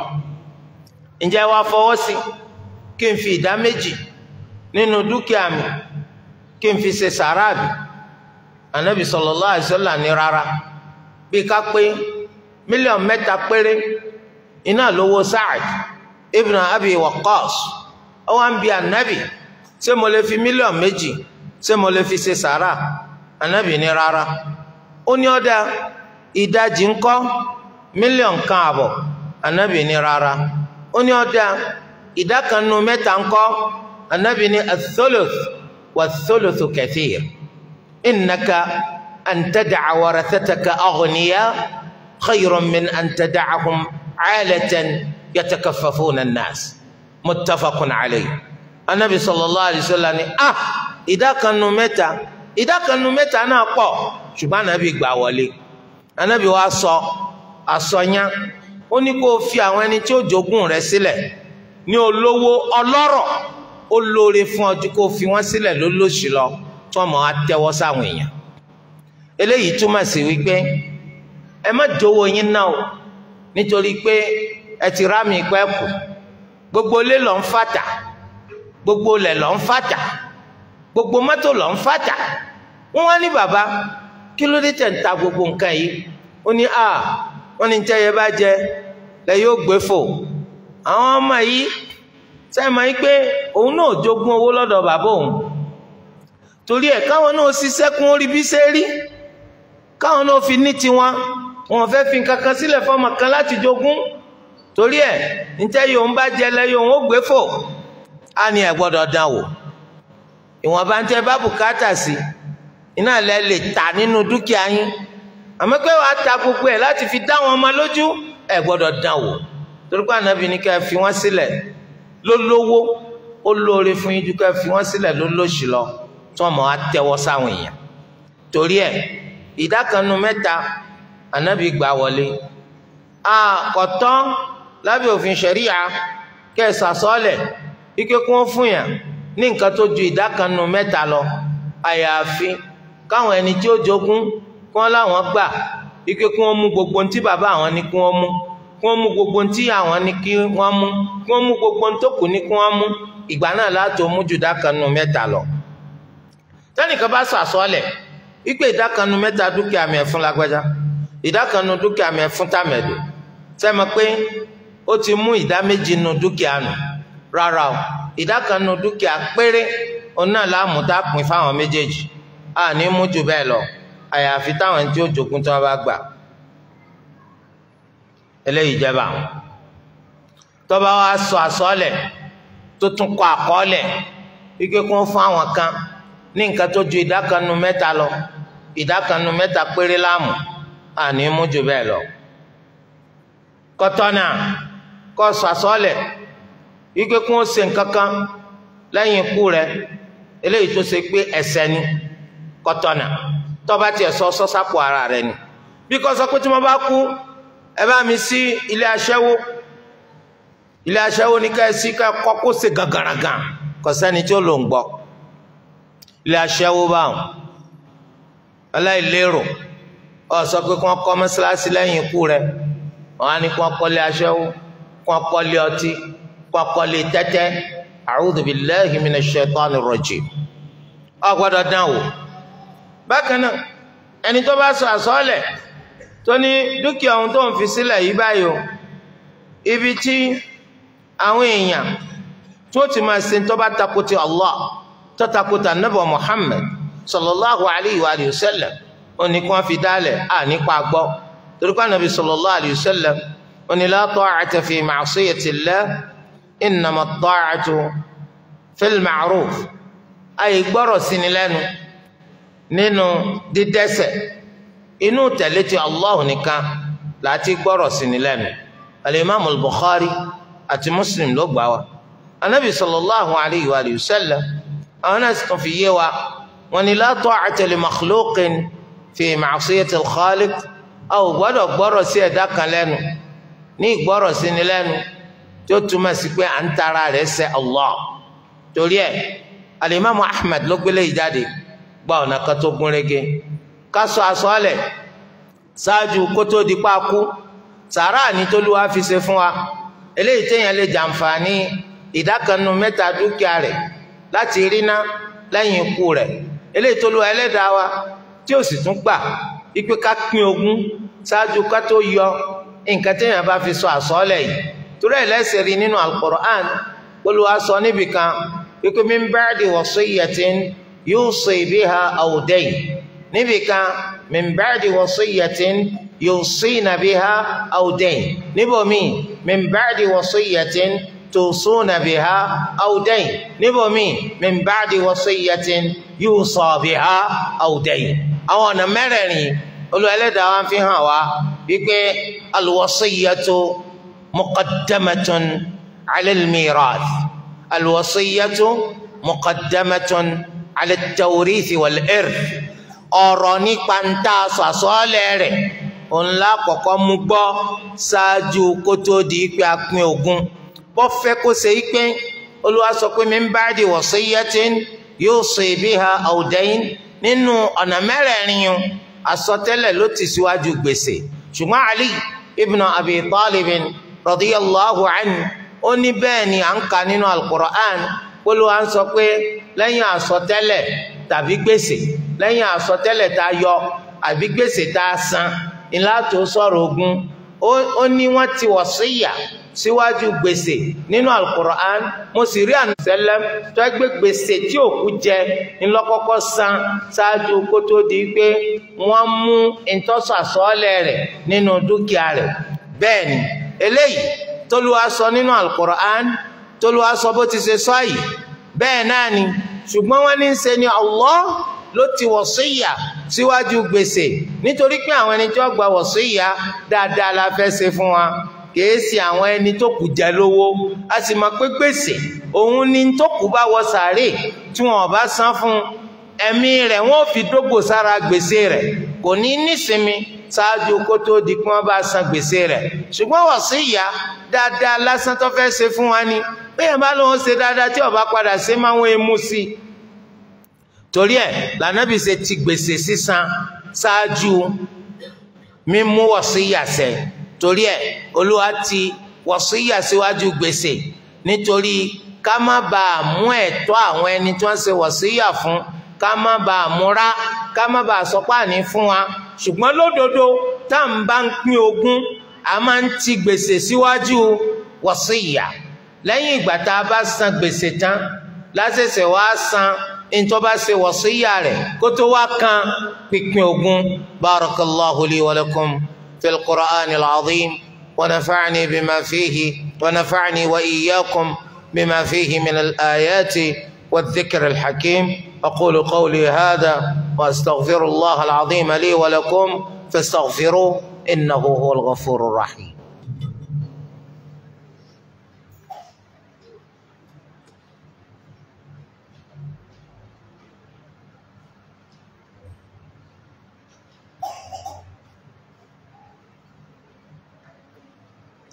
ǹjẹ́ wàá fọwọ́ sí kí n fi ìdá méjì nínú dúkìá mi kí n fi ṣe sàráàbì anabi sallallahu alaihi wasallam ní rárá bí ká pé mílíọ̀nù mẹ́ta péré iná lówó Sa'ad ibn Abi Waqqas ó wá ń bi anabi ṣé mo lè fi mílíọ̀nù méjì ṣé mo lè fi ṣe sàrà anabi ní rárá ó ní ọ̀dà ìdajì ńkọ́ mílíọ̀nù kan àbọ̀ anabi ní rárá ó ní ọ̀dà ìdá kan nínú mẹ́ta ńkọ́ anabi ní ath-thuluth wath-thuluthu kathir innaka an tad'a warathataka aghniya khayrun min an tad'ahum 'alatan yatakaffafuna an-nas muttafaqun alayhi anabi sallallahu alayhi wa sallam ni ah ìdákanu mẹ́ta ìdákanu mẹ́ta náà pọ̀ ṣùgbọ́n anabi gbà wọlé anabi wa sọ àsọyán ó ní kó o fi àwọn ẹni tí ó jogún rẹ̀ sílẹ̀ ní olówó ọlọ́rọ̀ ó lóore fún ọ ju kó o fi wọn sílẹ̀ lólóṣì lọ tí wọn máa tẹ́wọ́ sáwọn èèyàn eléyìí túmọ̀ sí wípé ẹ má jówó yín náà o nítorí pé ẹ ti rá mi pẹ́ kù gbogbo ilé lọ ń fàtà gbogbo ilẹ̀ lọ ń fàtà gbogbo mọ́tò lọ ń fàtà wọ́n wá ní bàbá kí ló dé tẹ̀ ń ta gbogbo nǹkan yìí ó ní a wọ́n ní tẹ́yẹ bá jẹ lẹ yóò gbé fò àwọn ọmọ yìí sẹ́yìn máa ń pé òun náà jogún owó lọ́dọ̀ bàbá òun torí ẹ̀ káwọn náà ṣiṣẹ́ kún orí bí ṣe rí káwọn náà fi ní tiwọn wọn fẹ́ fi nǹkan kan sílẹ̀ fọmọ kan láti jogún torí ẹ̀ ntẹ́ yòó ń bá jẹ lẹ́yìn òun ó gbé fò á ní ẹ̀ gbọ́dọ̀ dán wò ìwọ̀nba ń tẹ́ bá bùkátà sí iná lẹ lè tà nínú dúkìá yín àmọ́ pé wàá ta gbogbo ẹ̀ láti fi dá wọn ọmọ lójú ẹ̀ gbọ́dọ̀ dán wò torí pé ànábì ní ká fi wọ́n sílẹ̀ lólówó ó lóore fún yín ju ká fi wọ́n sílẹ̀ lólóṣì lọ tí wọ́n mọ̀ á tẹ́wọ́ sáwọn èèyàn torí ẹ̀ ìdá kan nu mẹ́ta ànábì gbà wọlé àkọ́tọ́ lábẹ́ òfin ṣẹ̀ríya kẹsà sọ́ọ̀lẹ̀ ike kí wọ́n fún yàn ní nǹkan tó ju ìdá kan nu mẹ́ta lọ àyàfi káwọn ẹni tí ó jogún kí wọ́n láwọn gbà ike kí wọ́n mú gbogbo ntí bàbá àwọn ní kí wọ́n mú kí wọ́n mú gbogbo ntí àwọn ní kí wọ́n mú kí wọ́n mú gbogbo ntòkù ní kí wọ́n mú ìgbà náà láti mú ju ìdá kan nu mẹ́ta lọ. tẹ́nìkan bá sọ àsọ́ọ̀lẹ̀ wípé ìdá kan nu mẹ́ta dúkìá mi ẹ̀ fún lágbájá ìdá kan nu dúkìá mi ẹ̀ fún tàmẹ̀dù sẹ́mi pé ó ti mú ìdá méjì nu dúkìá nù rárá o ìdá kan nu dúkìá péré òun náà láàmú tá a pín fáwọn méjèèjì a ní mú jù bẹ́ẹ̀ lọ àyàfi táwọn tí ó jogún tí wọ́n bá gbà eléyìí jẹba àwọn tọ́ba wa sọ àsọ́ọ̀lẹ̀ tó tún kọ àkọọ́lẹ̀ ike kún fún àwọn kan ní nǹkan tó ju ìdá kan nu mẹ́ta lọ ìdá kan nu mẹ́ta péré láàmú a ní mú jù bẹ́ẹ̀ lọ kọ́tọ́nà kọ́ sọ àsọ́ọ̀lẹ̀ ike kún ó ṣe nǹkan kan lẹ́yìn ikú rẹ̀ eléyìí tó ṣe pé ẹ̀ṣẹ̀ ni kọtọ́nà tọ́ba tiẹ̀ sọ sọ́sápò ara rẹ ni bí kò sọ pé tí mo bá kú ẹ bá mi sí ilé aṣẹ́wó ilé aṣẹ́wó ní ká ẹ sí ká kọ́ kó ṣe gàgàràgàn kò sẹ́ni tí ó lò ń gbọ́ ilé aṣẹ́wó báwọn aláìlérò ọ sọ pé kí wọ́n kọ́ mọ́ṣáláṣí lẹ́yìn ikú rẹ̀ wọ́n á ní kí wọ́n kọ́lé aṣẹ́wó kí wọ́n kọ́lé ọtí kí wọ́n kọ́lé tẹ́tẹ́ a'udhu billahi minash shaitani rrajim ọ gbọ́dọ̀ dán wò bákan náà ẹni tó bá sọ àsọọ́lẹ̀ tó ní dúkìá ohun tó ń fi sílẹ̀ yìí báyìí o ibi tí àwọn èèyàn tó ti máa ṣe tó bá takuti Allah tó takuta nabọ Muhammad sallallahu alayhi wa sallam ó ní kí wọ́n fi dálẹ̀ à nípa gbọ́ torí pé anabi sallallahu alayhi wa sallam ó ní la ta'ata fi ma'siyatillah innama at-ta'atu fil ma'ruf àyè gbọ́rọ̀ sí ni lẹ́nu nínú dídẹ́ṣẹ̀ inú tẹ̀lé ti Allah nìkan láti gbọ́rọ̀ sí ni lẹ́nu al-imam al-Bukhari àti Muslim ló gbà wá anabi sallallahu alayhi wa sallam àwọn náà sì tún fi yé wa wọn ni la ta'ata li makhluqin fi ma'siyati al-khaliq a ò gbọ́dọ̀ gbọ́rọ̀ sí ẹ̀dá kan lẹ́nu ní ìgbọ́rọ̀ sí ni lẹ́nu tí ó túmọ̀ sí pé à ń tara rẹ̀ ṣẹ̀ Allah torí ẹ̀ alimami Ahmad ló gbélé ìjáde gba ọ̀nà kan tó gún régé ká sọ àsọọ́lẹ̀ ṣáájú kó tó di pákú sàárà ní tólúwa fi ṣe fún wa eléyìí téèyàn lè jàǹfààní ìdákanu mẹ́ta dúkìá rẹ̀ láti ríná lẹ́yìn ikú rẹ̀ eléyìí tólúwa ẹlẹ́dàá wa tí ó sì tún gbà ipe ká pín ogún ṣáájú ká tó yọ nǹkan téèyàn bá fi sọ àsọọ́lẹ̀ yìí torí ẹ̀ lẹ́sẹ̀ rí nínú Al-Qur'an Olúwa sọ níbìkan wípé min ba'di wasiyyatin yusi biha aw dayn níbìkan min ba'di wasiyyatin yusina biha aw dayn níbòmí min ba'di wasiyyatin tusuna biha aw dayn níbòmí min ba'di wasiyyatin yusa biha aw dayn àwọn ọ̀nà mẹ́rẹ̀ẹ̀rin Olúwa Ẹlẹ́dàá wa fi hàn wá wípé al-wasiyyatu muqaddamatun 'ala al-mirath al-wasiyyatu muqaddamatun 'ala at-tawrith wal-irth ọ̀rọ̀ nípa ń tà sàsọ́ọ̀lẹ̀ rẹ̀ ńlá kọ̀kọ́ mú gbọ́ ṣáájú kó tó di pé a pín ogún bọ́ fẹ́ kó ṣe pé Olúwa sọ pé min ba'di wasiyyatin yusi biha aw dayn nínú ọ̀nà mẹ́rẹ̀ẹ̀rin yun àsọtẹ́lẹ̀ ló ti síwájú gbèsè ṣùgbọ́n Ali ibn Abi Talib radiyallahu anhu ó ní bẹ́ẹ̀ ni à ń kà nínú al-Qur'an Olúwa ń sọ pé lẹ́yìn àsọtẹ́lẹ̀ tàbí gbèsè lẹ́yìn àsọtẹ́lẹ̀ tá a yọ àbí gbèsè tá a san ńlá tó sọ̀rọ̀ ogún ó ní wọ́n ti wọ̀síyà síwájú gbèsè nínú alukur'an mo sì rí ànusẹ́lẹ̀m tó gbé gbèsè tí òkú jẹ ńlọ́kọ́kọ́ san ṣáájú kó tó di pé wọ́n mú ìtọ́sọ̀ àsọ́ọ́lẹ̀ rẹ̀ nínú dúkìá rẹ̀ bẹ́ẹ̀ ni eléyìí tólúwa sọ nínú alukur'an tólúwa sọ bó ti ṣe sọ yìí bẹ́ẹ̀ náà ni ṣùgbọ́n wọ́n ní í ṣe ni Allah ló ti wọ̀síyà síwájú gbèsè nítorí pé àwọn ẹni tí wọ́n gba wọ̀síyà dáadáa la fẹ́ ṣe fún wa kìí ṣe àwọn ẹni tó kù jẹ lówó a sì mọ̀ pé gbèsè òun ni tó kù bá wọ sàárè tí wọn bá san fún ẹ̀mí rẹ̀ wọn ò fi dógò sára gbèsè rẹ̀ kò ní nísinmi ṣáájú kó tó di kí wọn bá san gbèsè rẹ̀ ṣùgbọ́n wọ̀síyà dáadáa lásán tó fẹ́ ṣe fún wa ni bẹ́ẹ̀ bá lóun ṣe dáadáa tí ó bá padà ṣe máa ń mú sí i torí ẹ̀ lànàbì ṣe ti gbèsè sísan ṣáájú mímú wọ̀síyà ṣẹ torí ẹ̀ olúwa ti wọ̀síyà síwájú gbèsè nítorí ká má bàa mú ẹ̀tọ́ àwọn ẹni tí wọ́n ṣe wọ̀síyà fún ká má bàa múra ká má bàa sọpá ní fún wa ṣùgbọ́n lódodo tá à ń bá ń pín ogún a máa ń ti gbèsè síwájú wọ̀síyà lẹ́yìn ìgbà tá a bá san gbèsè tán lásẹ̀sẹ̀ wá san ntọ́ bá ṣe wọ̀síyà rẹ̀ kó tó wá kan pínpín ogún barakallahu li wa lakum fil qur'ani al-azim wa nafa'ani bima fihi wa nafa'ani wa iyyakum bima fihi min al-ayati wa dhikr al-hakim aqulu qawli hadha wa astaghfirullah al-azim li wa lakum fastaghfiruhu innahu huwal ghafurur rahim.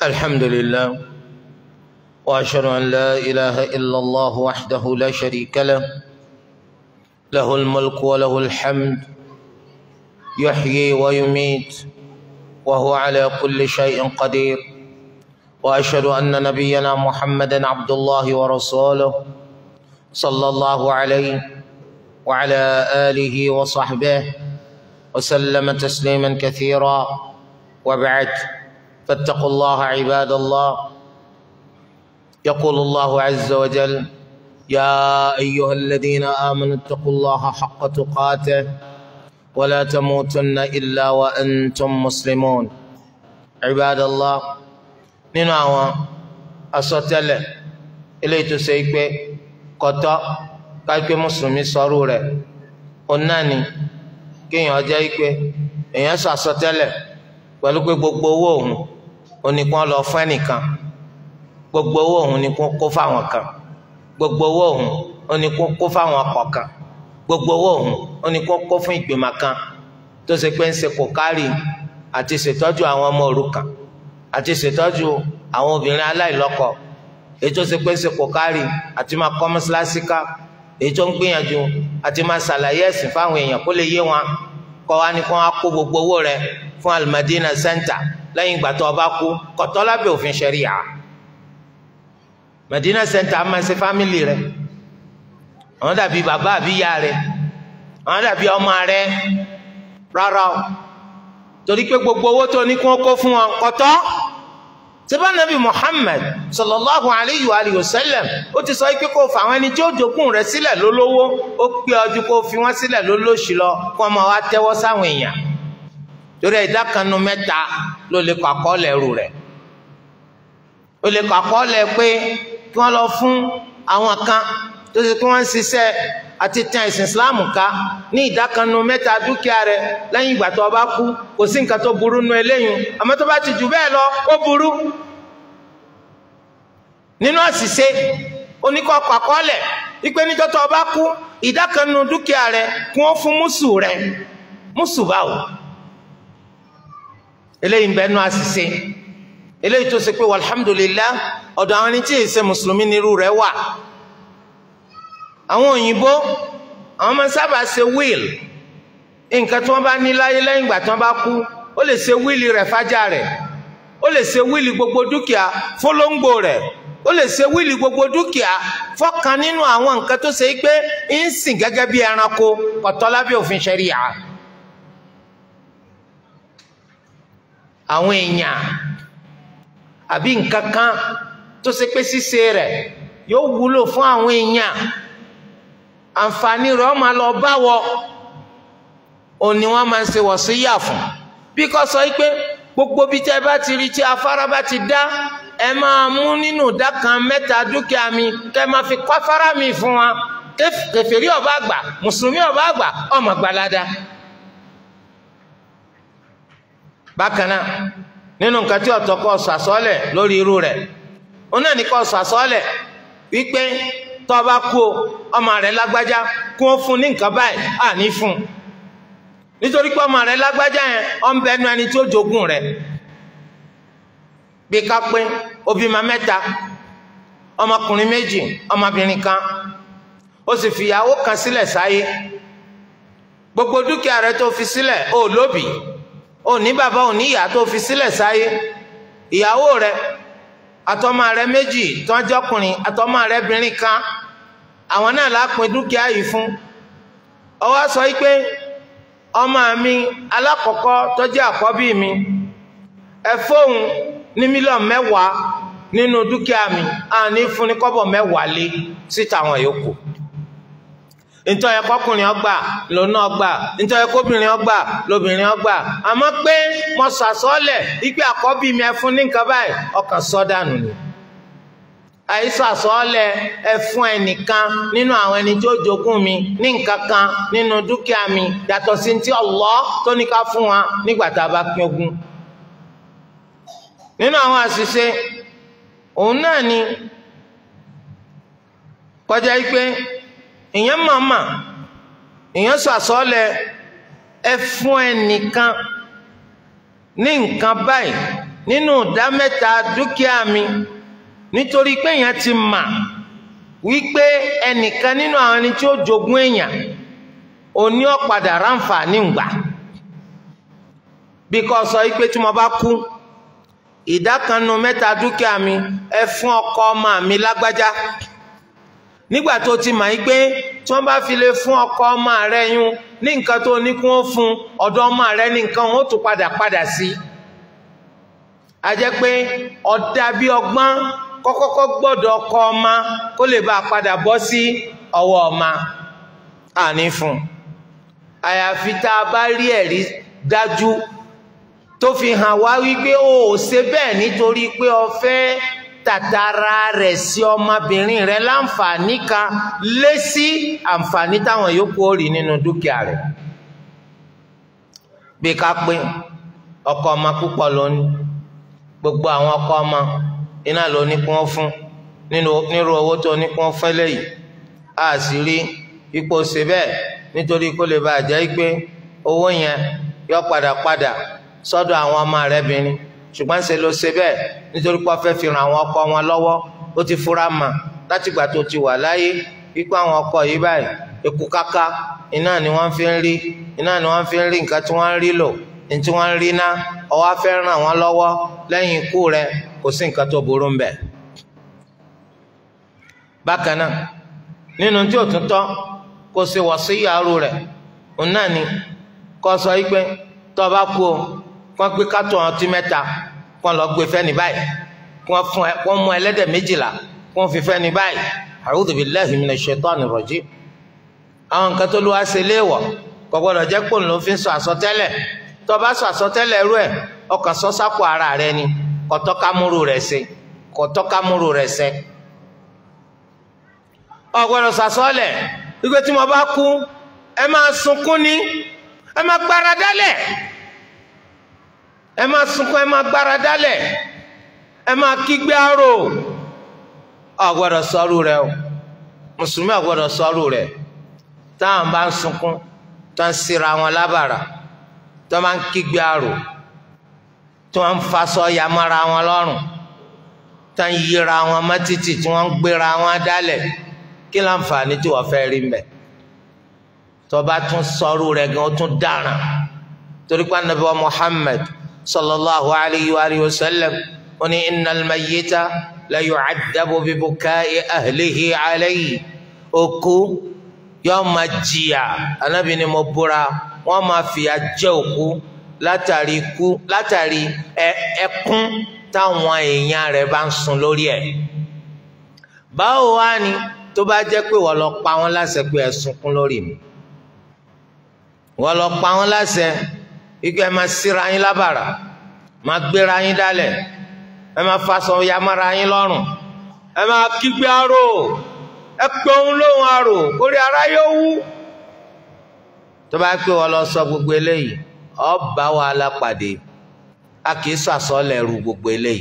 الحمد لله واشهد ان لا اله الا الله وحده لا شريك له له الملك وله الحمد يحيي ويميت وهو على كل شيء قدير واشهد ان نبينا محمدا عبد الله ورسوله صلى الله عليه وعلى اله وصحبه وسلم تسليما كثيرا وبعد فاتقوا الله عباد الله يقول الله عز وجل يا ايها الذين امنوا اتقوا الله حق تقاته ولا تموتن الا وانتم مسلمون عباد الله nínú àwọn àsọtẹ́lẹ̀ eléyìí tó ṣe é pé kọtọ kápẹ mùsùlùmí sọrú rẹ̀ òun náà ni kéèyàn jẹ́ pé èèyàn sọ àsọtẹ́lẹ̀ pẹ̀lú pé gbogbo owó òun oníkan lọ fún ẹnìkan gbogbo owó òun ni kó fáwọn kan gbogbo owó òun oníkan kó fáwọn ọkọ kan gbogbo owó òun oníkan kó fún ìgbìmọ̀ kan tó ṣe pé ń ṣe kò kárì àti ṣètọ́jú àwọn ọmọ òrukàn àti ṣètọ́jú àwọn obìnrin aláìlọ́kọ èyí tó ṣe pé ń ṣe kò kárì àti máa kọ́ mọ́ṣáláṣí ká èyí tó ń gbìyànjú àti máa ṣàlàyé ẹ̀sìn fáwọn èèyàn kó lè yé wọn kọ́ wa ní kó wọn kó gbogbo owó rẹ̀ fún Al-Madina Center lẹ́yìn ìgbà tó o bá kú kọ̀tọ́ lábẹ́ òfin ṣẹ̀ríyà Madina Center máa ṣe fámìlì rẹ̀ àwọn dàbí bàbá àbí ìyá rẹ̀ àwọn dàbí ọmọ rẹ̀ rárá o torí pé gbogbo owó tó ní kí wọ́n kó fún wọn kọ̀tọ́ sẹ́bà nàbì Muhammad sallallahu alayhi wa alihi wa sallam ó ti sọ pé kó fà àwọn ẹni tí ó jogún rẹ̀ sílẹ̀ lólówó ó pé ọdún kó fi wọ́n sílẹ̀ lólóṣì lọ kó ọmọ wa tẹ́wọ́ sáwọn èèyàn torí ìdá kan nu mẹ́ta ló lè kọ àkọọ́lẹ̀ ẹrù rẹ̀ ó lè kọ àkọọ́lẹ̀ pé kí wọ́n lọ fún àwọn kan tó ṣe kí wọ́n ń ṣiṣẹ́ àti tàn ẹ̀sìn Islam ká ní ìdá kan nu mẹ́ta dúkìá rẹ̀ lẹ́yìn ìgbà tó o bá kú kò sí nǹkan tó burú nu eléyìí àmọ́ tó bá ti jù bẹ́ẹ̀ lọ ó burú nínú àṣìṣe oníkọ̀ọ̀kọ̀ àkọọ́lẹ̀ wípé níjọ́ tó o bá kú ìdá kan nu dúkìá rẹ̀ kí wọ́n fún mùsù rẹ̀ mùsù báwo eléyìí ń bẹ nú àṣìṣe eléyìí tó ṣe pé alhamdulillah ọ̀dọ̀ àwọn ẹni tí èyí ṣe mùsùlùmí nírú rẹ̀ wà àwọn òyìnbó àwọn máa ń sábà ṣe wíìl nǹkan tí wọ́n bá ní láyé lẹ́yìn ìgbà tí wọ́n bá kú ó lè ṣe wíìlì rẹ̀ fájà rẹ̀ ó lè ṣe wíìlì gbogbo dúkìá fólóńgbò rẹ̀ ó lè ṣe wíìlì gbogbo dúkìá fọ́kan nínú àwọn nǹkan tó ṣe pé ń sìn gẹ́gẹ́ bí ẹranko kọ̀tọ́ lábẹ́ òfin ṣẹ̀ríyà. àwọn èèyàn àbí nǹkan kan tó ṣe pé ṣíṣe rẹ̀ yóò wúlò fún àwọn èèyàn àǹfààní rẹ̀ wọ́n máa lọ báwọ òní wọ́n máa ń ṣe wọ̀síyà fún bí kò sọ pé gbogbo bí tẹ́ bá ti rí tí afárá bá ti dá ẹ máa mú nínú ìdá kan mẹ́ta dúkìá mi kẹ́ máa fi kọ́ afárá mi fún wa kèfèrí ọba àgbà mùsùlùmí ọba àgbà ọmọ gbalada bákan náà nínú nǹkan tí ọ̀tọ̀ kọ́ sọ àsọ́lẹ̀ lórí irú rẹ̀ ó náà ní kọ́ sọ àsọ́lẹ̀ wípé tó bá kú ọmọ rẹ̀ lágbájá kí wọ́n fún ní nǹkan báyìí à ní fún nítorí pé ọmọ rẹ̀ lágbájá yẹn ó ń bẹnu ẹni tí ó jogún rẹ̀ bí ká pé ó bímọ mẹ́ta ọmọkùnrin méjì ọmọbìnrin kan ó sì fìyàwó kan sílẹ̀ sáyé gbogbo dúkìá rẹ̀ tó fi sílẹ̀ ó lóbìí ó ní bàbá ò ní ìyá tó fi sílẹ̀ sáyé ìyàwó rẹ̀ àtọmọ rẹ̀ méjì tọ́jọ́kùnrin àtọmọ rẹ̀ bìnrin kan àwọn náà lápin dúkìá yìí fún ó wá sọ pé ọmọ mi alákọ̀ọ́kọ́ tó jẹ́ àkọ́bí mi ẹ fóun ní mílíọ̀nù mẹ́wàá nínú dúkìá mi àní fún ní kọ́bọ̀ mẹ́wàá lé síta àwọn yòókù ntọ́ yẹ kọkùnrin ọgbà lónà ọgbà ntọ́ yẹ kóbìnrin ọgbà lóbìnrin ọgbà àmọ́ pé mo sàsọ́lẹ̀ ipe àkọ́bí mi ẹ fún ní nǹkan báyìí ọkàn sọ́dànù ni àìsàn àsọ́lẹ̀ ẹ fún ẹnìkan nínú àwọn ẹni tó jogún mi ní nǹkan kan nínú dúkìá mi yàtọ̀ sí ti Allah tó ní ká fún wa nígbà tá a bá pín ogún nínú àwọn àṣìṣe òun náà ni kọjá yìí pé èèyàn màmá èèyàn sọ àsọlẹ̀ ẹ fún ẹnìkan ní nǹkan báyìí nínú ìdá mẹ́ta dúkìá mi nítorí pé èèyàn ti mà wípé ẹnìkan nínú àwọn ẹni tí ó jogún èèyàn òní ọ̀padà ráǹfààní ń gbà bí kò sọ wípé tí mo bá kú ìdá kan nínú mẹ́ta dúkìá mi ẹ fún ọkọ ọmọ mi lágbájá nígbà tó ti mà yí pé tí wọ́n bá fi lè fún ọkọ ọmọ rẹ yún ní nǹkan tó ní kí wọ́n fún ọ̀dọ̀ ọmọ rẹ ní nǹkan wọn ó tún padà padà sí a jẹ́ pé ọ̀dà bí ọgbọ́n kọ́kọ́kọ́ gbọ́dọ̀ ọkọ ọmọ kó lè bá a padà bọ́ sí ọwọ́ ọmọ àní fún àyàfi tá a bá rí ẹ̀rí dájú tó fi hàn wá wípé o ò ṣe bẹ́ẹ̀ nítorí pé o fẹ́ tàtàrà rẹ̀ sí ọmọbìnrin rẹ̀ láǹfààní kan lé sí àǹfààní táwọn yòókù ó rí nínú dúkìá rẹ̀ bí ká pé ọkọ ọmọ púpọ̀ lónìí gbogbo àwọn ọkọ ọmọ iná ló ní kí wọ́n fún nírú owó tó ní kí wọ́n fẹ́ lẹ́yìn a sì rí ipò ṣe bẹ́ẹ̀ nítorí kó lè bàa jẹ́ pé owó yẹn yọ padà padà sọ́dọ̀ àwọn ọmọ rẹ̀ bìnrin ṣùgbọ́n ṣe ló ṣe bẹ́ẹ̀ nítorí pé wọ́n fẹ́ fi ràn àwọn ọkọ wọn lọ́wọ́ ó ti fura mà látìgbà tó ti wà láyé wípé àwọn ọkọ yìí báyìí eku kaka iná ni wọ́n fi ń rí iná ni wọ́n fi ń rí nǹkan tí wọ́n ń rí lò ní tí wọ́n ń rí ná ọwọ́ fẹ́ ràn wọ́n lọ́wọ́ lẹ́yìn ikú rẹ̀ kò sí nǹkan tó burú mbẹ̀. bákan náà nínú tí ò tún tọ́ kó ṣe wọ̀síyà aró rẹ̀ òun náà ni kó sọ wípé tó o bá kú o kó gbé kátó ọtí mẹ́ta kó lọ gbé fẹ́ni báyìí kó fún ẹ kó mú ẹlẹ́dẹ̀ méjìlá kó fi fẹ́ni báyìí a'udhu billahi minash shaitani rajim. àwọn nǹkan tó lù wá ṣe léèwọ̀ kò gbọdọ̀ jẹ́ pò ń lò fi sọ àsọtẹ́lẹ̀ tó o bá sọ àsọtẹ́lẹ̀ rú ẹ̀ ọkàn sọ sápò ara rẹ ni kọtọ kamuru rẹ ṣe kọtọ kamuru rẹ ṣe ọgbọdọ sàsọlẹ wípé tí mo bá kú ẹ máa sunkún ní ẹ máa gbára dálẹ̀ ẹ máa sunkún ẹ máa gbára dálẹ̀ ẹ máa kígbe arò ọgbọdọ sọrù rẹ o mùsùlùmí ọgbọdọ sọrù rẹ táwọn bá ń sunkún tó ń sira wọn lábàrà tó máa ń kígbe arò tí wọ́n ń fasọ yamara wọn lọ́rùn tí wọ́n ń yíra wọn mọ́títì tí wọ́n ń gbéra wọn dálẹ̀ kí láǹfààní tí wọ́n fẹ́ rí mbẹ̀ tó bá tún sọrú rẹ̀ gan ó tún dáràn torí pé anabi wa Muhammad sallallahu alayhi wa alihi wa sallam ó ní innal mayyita la yu'addabu bi bukai ahlihi alayhi òkú yóò máa jìyà anabi ni mo búra wọ́n máa fìyà jẹ òkú látàrí ikú látàrí ẹkún táwọn èèyàn rẹ̀ bá ń sun lórí ẹ̀ báwo wá ni tó bá jẹ́ pé wọ́n lọ pa wọ́n láṣẹ pé ẹ sunkún lórí mi wọ́n lọ pa wọ́n láṣẹ ikú ẹ máa síra yín lábàrà máa gbéra yín dálẹ̀ ẹ máa faṣọ yamára yín lọ́rùn ẹ máa kígbe arò ẹ pé òun lóhùn arò kórè ara yóò wú tó bá pé wọ́n lọ sọ gbogbo eléyìí ọba wàhálà pàdé a kì í sàsọlẹ̀ ru gbogbo eléyìí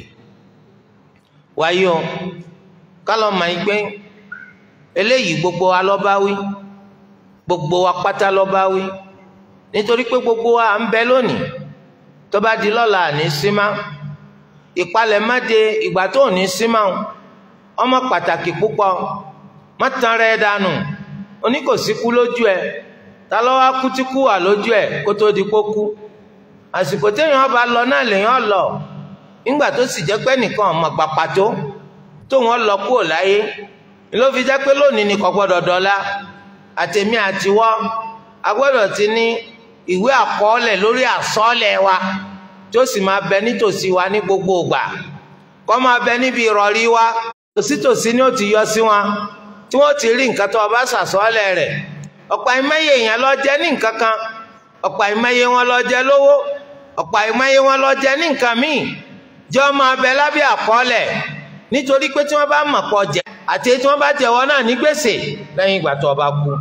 wáyé o kálọ̀ máa ń gbé eléyìí gbogbo wa lọ́ba wí gbogbo wa pátá lọ́ba wí nítorí pé gbogbo wa à ń bẹ lónìí tó bá di lọ́la àní símá ìpalẹ̀ má de ìgbà tó ní símá ọmọ pàtàkì púpọ̀ má tan rẹ̀ dànù oníkòsíkú lójú ẹ̀ ta ló wá kú tí kú wà lójú ẹ̀ kó tó di kó kú àsìkò téèyàn bá lọ náà lèèyàn lọ nígbà tó sì jẹ́ pé nìkan ọmọ gbà pàtó tó wọn lọ kúrò láyé ló fi jẹ́ pé lónìí ni kò gbọ́dọ̀ dọ́là àtẹ̀mí àtiwọ́ a gbọ́dọ̀ ti ní ìwé àkọọ́lẹ̀ lórí àsọọ́lẹ̀ wa tó sì máa bẹ nítòsí wa ní gbogbo ìgbà kó máa bẹ níbi ìrọ̀rí wa tòsítòsí ni ó ti yọ sí wọn tí wọ́n ti rí nǹkan tó o bá ṣàsọọ́lẹ̀ rẹ̀ ọ̀pọ̀ àìmọye èèyàn lọ jẹ ní nǹkan kan ọ̀pọ̀ àìmọye wọn lọ jẹ lówó ọ̀pọ̀ àìmọye wọn lọ jẹ ní nǹkan míì jẹ́ ọmọ abẹ lábẹ́ àkọọ́lẹ̀ nítorí pé tí wọ́n bá mọ̀ pọ̀ jẹ àti tí wọ́n bá jẹ̀wọ́ náà ní gbèsè lẹ́yìn ìgbà tó o bá kú.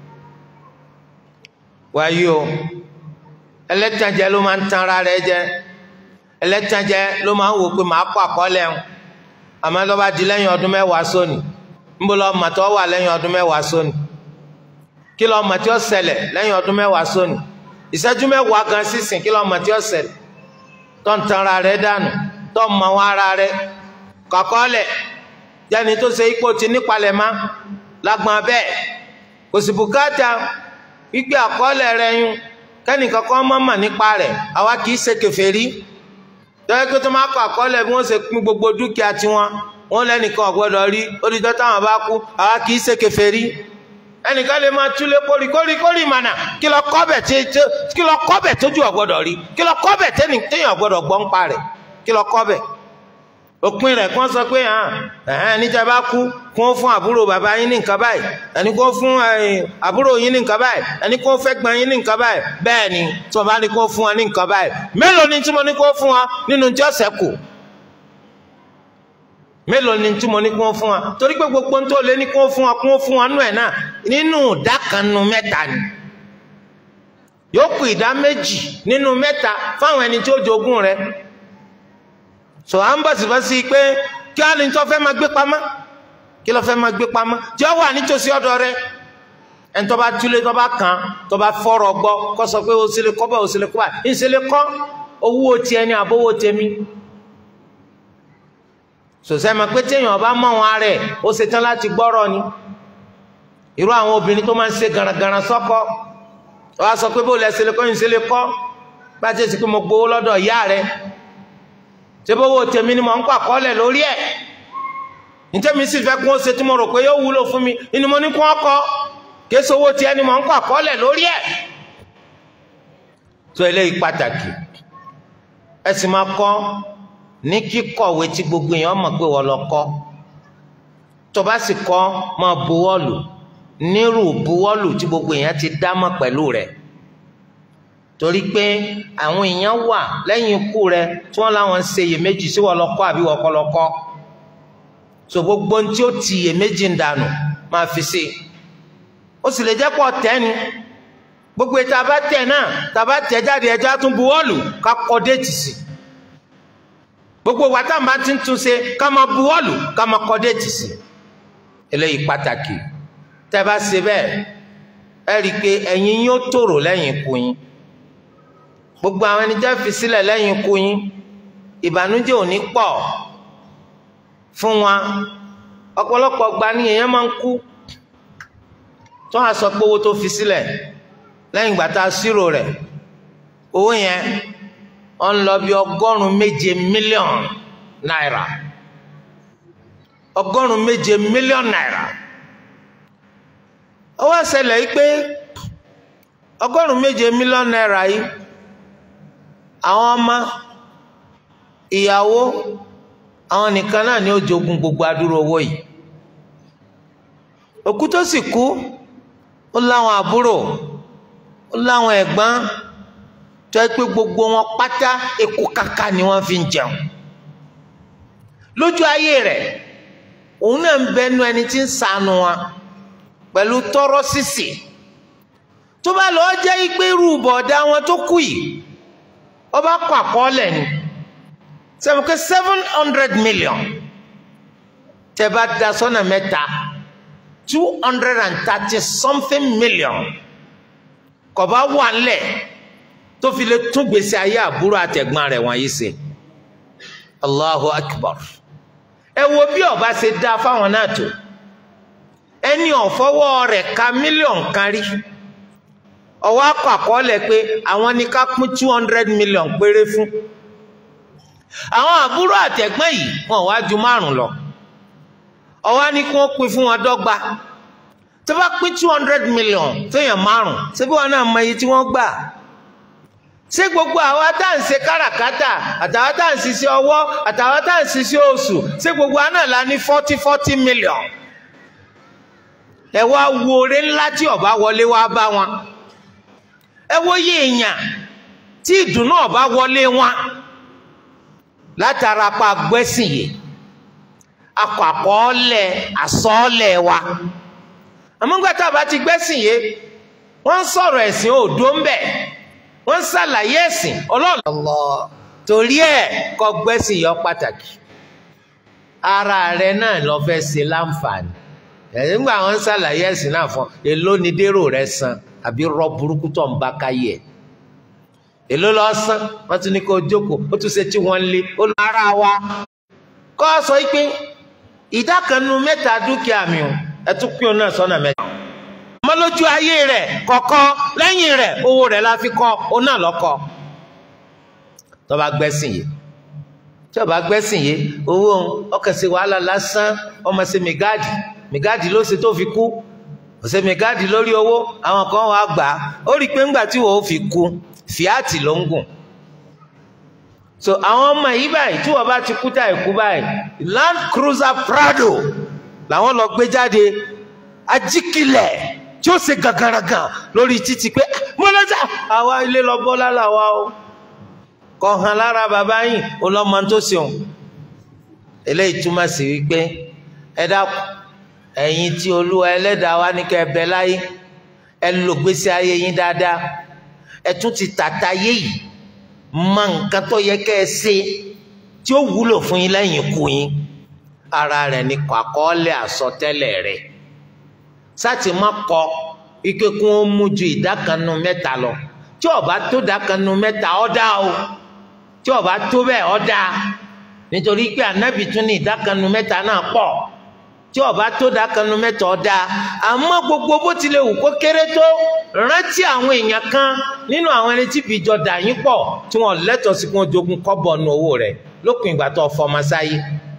wáyé o ẹlẹ́tànjẹ ló máa ń tan ara rẹ̀ jẹ ẹlẹ́tànjẹ ló máa ń wò pé màá kó àkọọ́lẹ̀ ń àmọ́ tó bá di lẹ́yìn ọdún mẹ́wàá sóni níbo lọ́ọ́ màtọ́ wà lẹ́yìn ọdún mẹ́wàá sóni kí lọ mọ̀ tí ó ṣẹlẹ̀ lẹ́yìn ọdún mẹ́wàá sóni ìṣẹ́jú mẹ́wàá gan sísìn kí lọ mọ̀ tí ó ṣẹlẹ̀ tó ń tanra rẹ̀ dànù tó mọ wọn ara rẹ kọ́kọ́lẹ̀ jẹ́ni tó ṣe ipò tí nípalẹ̀ má lágbọ́n bẹ́ẹ̀ kò sì bùkátà wípé àkọọ́lẹ̀ rẹ yún kẹ́nìkan kan mọ̀ mọ̀ nípa rẹ̀ àwa kì í ṣe kèfèrí tọ́yẹ́ pé tó máa kọ àkọọ́lẹ̀ bí wọ́n ṣe pín gbogbo dúkìá tiwọn wọ́n lẹ́nìkan ọ̀gbọ́dọ̀ rí odidọ́ táwọn bá kú àwa kì í ṣe kèfèrí ẹnìkan lè máa túlé kórì kórì kórì mànà kí lọ kọ́bẹ̀ kí lọ kọ́bẹ̀ tójú ọ̀gbọ́dọ̀ rí kí lọ kọ́bẹ̀ téèyàn ọ̀gbọ́dọ̀ gbọ́ ń pa rẹ̀ kí lọ kọ́bẹ̀ òpin rẹ̀ kàn sọ pé hàn ẹ̀hẹ́n níjà bá kú kó fún àbúrò bàbá yín ní nǹkan báyìí ẹni kó fún àbúrò yín ní nǹkan báyìí ẹni kó fẹ́ gbọ́n yín ní nǹkan báyìí bẹ́ẹ̀ ni tí wọ́n bá ní kó fún wa ní nǹkan báyìí mélòó ni tí mo ní kó fún wa nínú tí ó ṣẹ́kù mélòó ni tí mo ní kó fún wa torí pé gbogbo tó lé ní kó fún wa kó fún wa nú ẹ̀ náà nínú ìdá kan nínú mẹ́ta ni yóò kù ìdá méjì nínú mẹ́ta fáwọn ẹni tí ó jogún rẹ̀ so à ń bọ̀ sí bọ́ sí pé kí á ní tó fẹ́ máa gbé pamọ́ kí ló fẹ́ máa gbé pamọ́ tí ó wà nítòsí ọ̀dọ̀ rẹ ẹni tó bá túlé tó bá kàn tó bá fọ́rọ̀ gbọ́ kó sọ pé òsèlè kọ́ bá òsèlè kọ́ bá ìsèlè kọ́ owó tiẹ̀ ní àbówó tèmi sòsẹ́ ma pé téèyàn bá mọ̀ wọn rẹ̀ ó ṣetán láti gbọ́rọ̀ ni irú àwọn obìnrin tó máa ń ṣe garagara sọ́kọ wọ́n á sọ pé bó lẹ́sẹ̀ lè kọ́ ìsèlè kọ́ bá ti ṣe pé mo gbowó lọ́dọ̀ ìyá rẹ̀ tẹ́bọ́wọ́ tèmi ni mo ń kọ́ àkọọ́lẹ̀ lórí ẹ̀ nítẹ́mi sì fẹ́ kún ó ṣe tí mo rò pé yóò wúlò fún mi inú mo ní kún ọkọ kéésì owó tiẹ̀ ni mo ń kọ́ àkọọ́lẹ̀ lórí ẹ̀ tó eléyìí pàtàkì ẹ sì máa kọ́ ní kíkọ̀wé tí gbogbo èèyàn mọ̀ pé wọ́n lọ kọ́ tó bá sì kọ́ máa buwọ́lù nírú buwọ́lù tí gbogbo èèyàn ti dá mọ̀ pẹ̀lú rẹ̀ torí pé àwọn èèyàn wà lẹ́yìn ikú rẹ tí wọ́n láwọn ń ṣe iyèméjì sí wọ́n lọ́kọ́ àbí wọ́n kọ́ lọ́kọ́ so gbogbo ohun tí ó ti iyèméjì ń dànù máa fi sí ó sì lè jẹ́ pọ̀ tẹ́ni gbogbo ètò àbá tẹ̀ náà tàbá tẹ̀ jáde ẹjọ́ á tún buwọ́lù ká kọ́ déètì sí gbogbo wa tá à ń bá ti ń tún ṣe ká máa buwọ́lù ká máa kọ́ déètì sí eléyìí pàtàkì tẹ́ bá ṣe bẹ́ẹ̀ ẹ rí i pé ẹ̀yin yóò tòrò lẹ́yìn ikú yín gbogbo àwọn ẹni jẹ́ fi sílẹ̀ lẹ́yìn ikú yín ìbànújẹ́ ò ní pọ̀ fún wa ọ̀pọ̀lọpọ̀ gba ni èèyàn máa ń kú tó a sọ pé owó tó fi sílẹ̀ lẹ́yìn ìgbà tá a ṣírò rẹ̀ owó yẹn ó ń lọ bí ọgọ́rùn-ún méje mílíọ̀nù náírà ọgọ́rùn-ún méje mílíọ̀nù náírà ó wá ṣẹlẹ̀ yìí pé ọgọ́rùn-ún méje mílíọ̀nù náírà yìí àwọn ọmọ ìyàwó àwọn nìkan náà ni ó jogún gbogbo adúrò owó yìí òkú tó sì kú ó láwọn àbúrò ó láwọn ẹ̀gbọ́n tó yẹ pé gbogbo wọn pátá eku kaka ni wọ́n fi ń jẹun lójú ayé rẹ̀ òun náà ń bẹnu ẹni tí ń ṣàánú wa pẹ̀lú tọrọ sísì tó bá lọ jẹ́ pé irú bọ̀dá wọn tó kú yìí ọba kọ àkọọ́lẹ̀ ni sẹ́wọ̀n pé seven hundred million tẹ́ bá da sọ́nà mẹ́ta two hundred and thirty something million kò bá wà ńlẹ̀ tó fi lè tún gbèsè ayé àbúrò àtẹ̀gbọ́n rẹ̀ wọ̀nyí ṣe Allahu Akbar ẹ wo bí ọba ṣe dá fáwọn náà tó ẹni ọ̀fọwọ́ rẹ̀ ka mílíọ̀n kan rí ọwọ́ akọ àkọọ́lẹ̀ pé àwọn ní ká pín two hundred million péré fún àwọn àbúrò àtẹ̀gbọ́n yìí wọn wá ju márùn lọ ọwọ́ ní kí wọ́n pín fún wọn dọ́gba tó bá pín two hundred million fẹ́yàn márùn síbí wọn náà mọ iye tí wọ́n gbà ṣé gbogbo àwa tá à ń ṣe káràkátà àtàwa tá à ń ṣiṣẹ́ ọwọ́ àtàwa tá à ń ṣiṣẹ́ oṣù ṣé gbogbo àwa náà la ní forty forty million ẹ wá wo oore ńlá tí ọba wọlé wá bá wọn ẹ wo yé èèyàn tí ìdùnnú ọba wọlé wọn látara pa gbẹ́sìn yìí akọ àkọọ́lẹ̀ àsọ́ọ́lẹ̀ wa àmọ́gbàtà bá ti gbẹ́sìn yìí wọ́n ń sọ̀rọ̀ ẹ̀sìn òdo ń bẹ̀ wọ́n ń ṣàlàyé ẹ̀sìn ọlọ́ọ̀lọ́ torí ẹ̀ kọ́ gbẹ́sìn yọ pàtàkì ara rẹ náà lọ fẹ́ ṣe láǹfààní ẹ̀yìn gbà wọ́n ń ṣàlàyé ẹ̀sìn náà fún èló ni dérò rẹ san àbí rọ burúkú tó ń bá káyé ẹ̀ èló lọ sán wọ́n tún ní kó jókòó ó tún ṣe tí wọ́n lé ó lọ ara wa kọ́ sọ pé ìdá kan nínú mẹ́ta dúkìá mi ò ẹ tún pín òun náà sọ́nà mẹ́ta ọmọ lójú ayé rẹ̀ kọ̀kọ́ lẹ́yìn rẹ̀ owó rẹ̀ la fi kọ́ òun náà lọ́kọ́ tó bá gbẹ́sìn yìí tí ó bá gbẹ́sìn yìí owó ọkàn sí wàhálà lásán ọmọ sí mẹgáàdì mẹgáàdì ló ṣe tó fi kú ọ̀sẹ̀ mẹgáàdì lórí owó àwọn kan wàá gbà á ó rí i pé ńgbà tí wọ́n fi kú fìátì ló ń gùn so àwọn ọmọ yìí báyìí tí wọ́n bá ti kú táì kú báyìí Land Cruiser Prado làwọn lọ gbé jáde ajíkilẹ̀ tí ó ṣe gàgàràgàn lórí títì pé mọ́lẹ́sà àwa ilé lọ bọ́ lálàá o kọ hàn lára bàbá yìí ọlọ́mọ tó ṣeun eléyìí túmọ̀ sí wípé ẹ dákun ẹ̀yin tí olúwa ẹlẹ́dàá wa ní kẹ́ ẹ bẹ láyé ẹ lò gbèsè ayé yín dáadáa ẹ tún ti tàta yé yìí mọ nǹkan tó yẹ kẹ́ ẹ ṣe tí ó wúlò fún yín lẹ́yìn ikú yín ara rẹ̀ ní kọ àkọọ́lẹ̀ àsọtẹ́lẹ̀ rẹ̀ sátì má kọ ike kún ó mú ju ìdákanu mẹ́ta lọ tí ó bá tó dákanu mẹ́ta ó dá o tí ó bá tó bẹ́ẹ̀ ó dá nítorí pé ànábì tún ní ìdákanu mẹ́ta náà pọ̀ tí ó bá tó dákanu mẹ́ta ó dá àmọ́ gbogbo bó tilẹ̀ wù kó kéré tó rántí àwọn èèyàn kan nínú àwọn ẹni tí fi jọ dà yín pọ̀ tí wọ́n lẹ́tọ̀ọ́ sí kí wọ́n jogún kọ́bọ̀ nu owó rẹ̀ lópin ìgbà tó fọmọ sáyé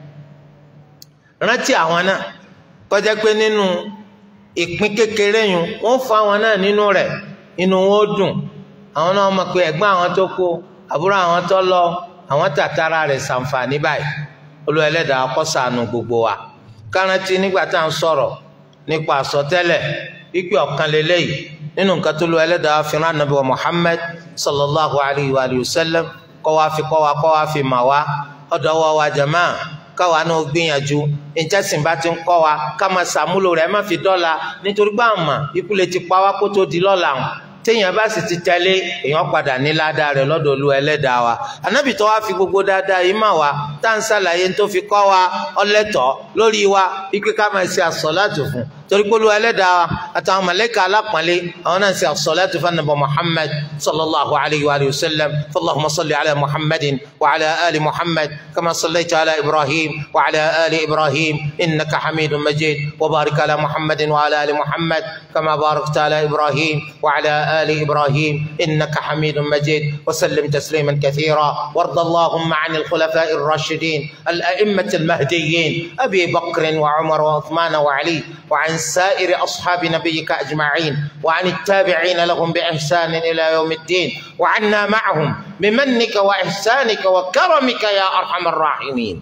rántí àwọn náà kọjá pé nínú ìpín kékeré yun wọ́n fún àwọn náà nínú rẹ̀ inú wọn ó dùn àwọn náà mọ̀ pé ẹ̀gbọ́n àwọn tó kó àbúrò àwọn tó lọ àwọn tàtàrà rẹ̀ ṣàǹfààní báyìí Olúwa Ẹlẹ́dàá kó ṣàánú gbogbo wa kárántì nígbà tá à ń sọ̀rọ̀ nípa àsọtẹ́lẹ̀ wípé ọ̀kan lélẹ́yìí nínú nǹkan tó Olúwa Ẹlẹ́dàá fi rán Ànábì wa Muhammad sallallahu alayhi wa sallam kọ́ wa fi kọ́ wa kọ́ wa fi mà wá ọ̀dọ̀ wa wa jama káwa náà gbìyànjú ìjẹsìn bá ti ń kọ́ wa ká máa ṣàmúlò rẹ̀ má fi dọ́là nítorí pé àmà ikú lè ti pa wá kó tó di lọ́la hàn téèyàn bá sì ti tẹ̀lé èèyàn padà ní ládàá rẹ̀ lọ́dọ̀ Olúwa Ẹlẹ́dàá wa Ànábì tó wá fi gbogbo dáadáa yìí mà wá tá à ń ṣàlàyé tó fi kọ́ wa ọlẹ́tọ̀ lórí wa ikú ká máa ṣe àsọ̀látù fún torí pé Olúwa Ẹlẹ́dàá wa àtàwọn màláíkà alápọ̀nlé àwọn náà ṣe àsọ̀látù fún Ànábì Muhammad sallallahu alayhi wa sallam fallahumma salli ala Muhammadin wa ala ali Muhammad kama sallaita ala Ibrahim wa ala ali Ibrahim innaka hamidun majid wa barik ala Muhammadin wa ala ali Muhammad kama barakta ala Ibrahim wa ala آل إبراهيم إنك حميد مجيد وسلم تسليما كثيرا وارض اللهم عن الخلفاء الراشدين الأئمة المهديين أبي بكر وعمر وعثمان وعلي وعن سائر أصحاب نبيك أجمعين وعن التابعين لهم بإحسان إلى يوم الدين وعنا معهم بمنك وإحسانك وكرمك يا أرحم الراحمين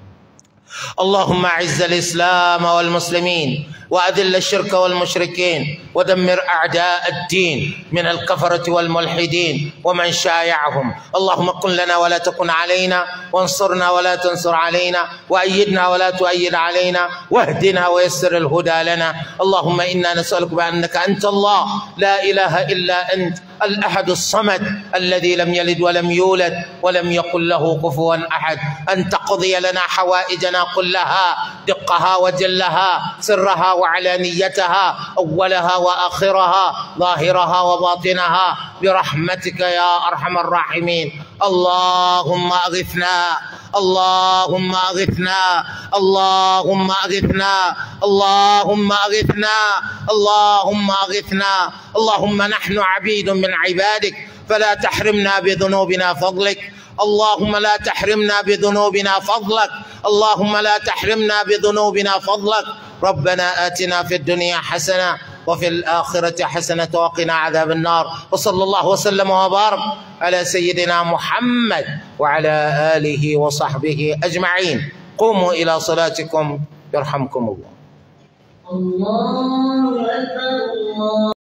اللهم أعز الإسلام والمسلمين وأذل الشرك والمشركين ودمر أعداء الدين من الكفرة والملحدين ومن شايعهم اللهم كن لنا ولا تكن علينا وانصرنا ولا تنصر علينا وأيدنا ولا تؤيد علينا واهدنا ويسر الهدى لنا اللهم إنا نسألك بأنك أنت الله لا إله إلا أنت الأحد الصمد الذي لم يلد ولم يولد ولم يقل له كفوا أحد أن تقضي لنا حوائجنا كلها دقها وجلها سرها وعلانيتها أولها وآخرها ظاهرها وباطنها برحمتك يا أرحم الراحمين اللهم أغثنا اللهم أغثنا اللهم أغثنا اللهم أغثنا اللهم أغثنا اللهم نحن عبيد من عبادك فلا تحرمنا بذنوبنا فضلك اللهم لا تحرمنا بذنوبنا فضلك اللهم لا تحرمنا بذنوبنا فضلك ربنا آتنا في الدنيا حسنة وفي الآخرة حسنة وقنا عذاب النار وصلى الله وسلم وبارك على سيدنا محمد وعلى آله وصحبه أجمعين قوموا إلى صلاتكم يرحمكم الله الله أكبر الله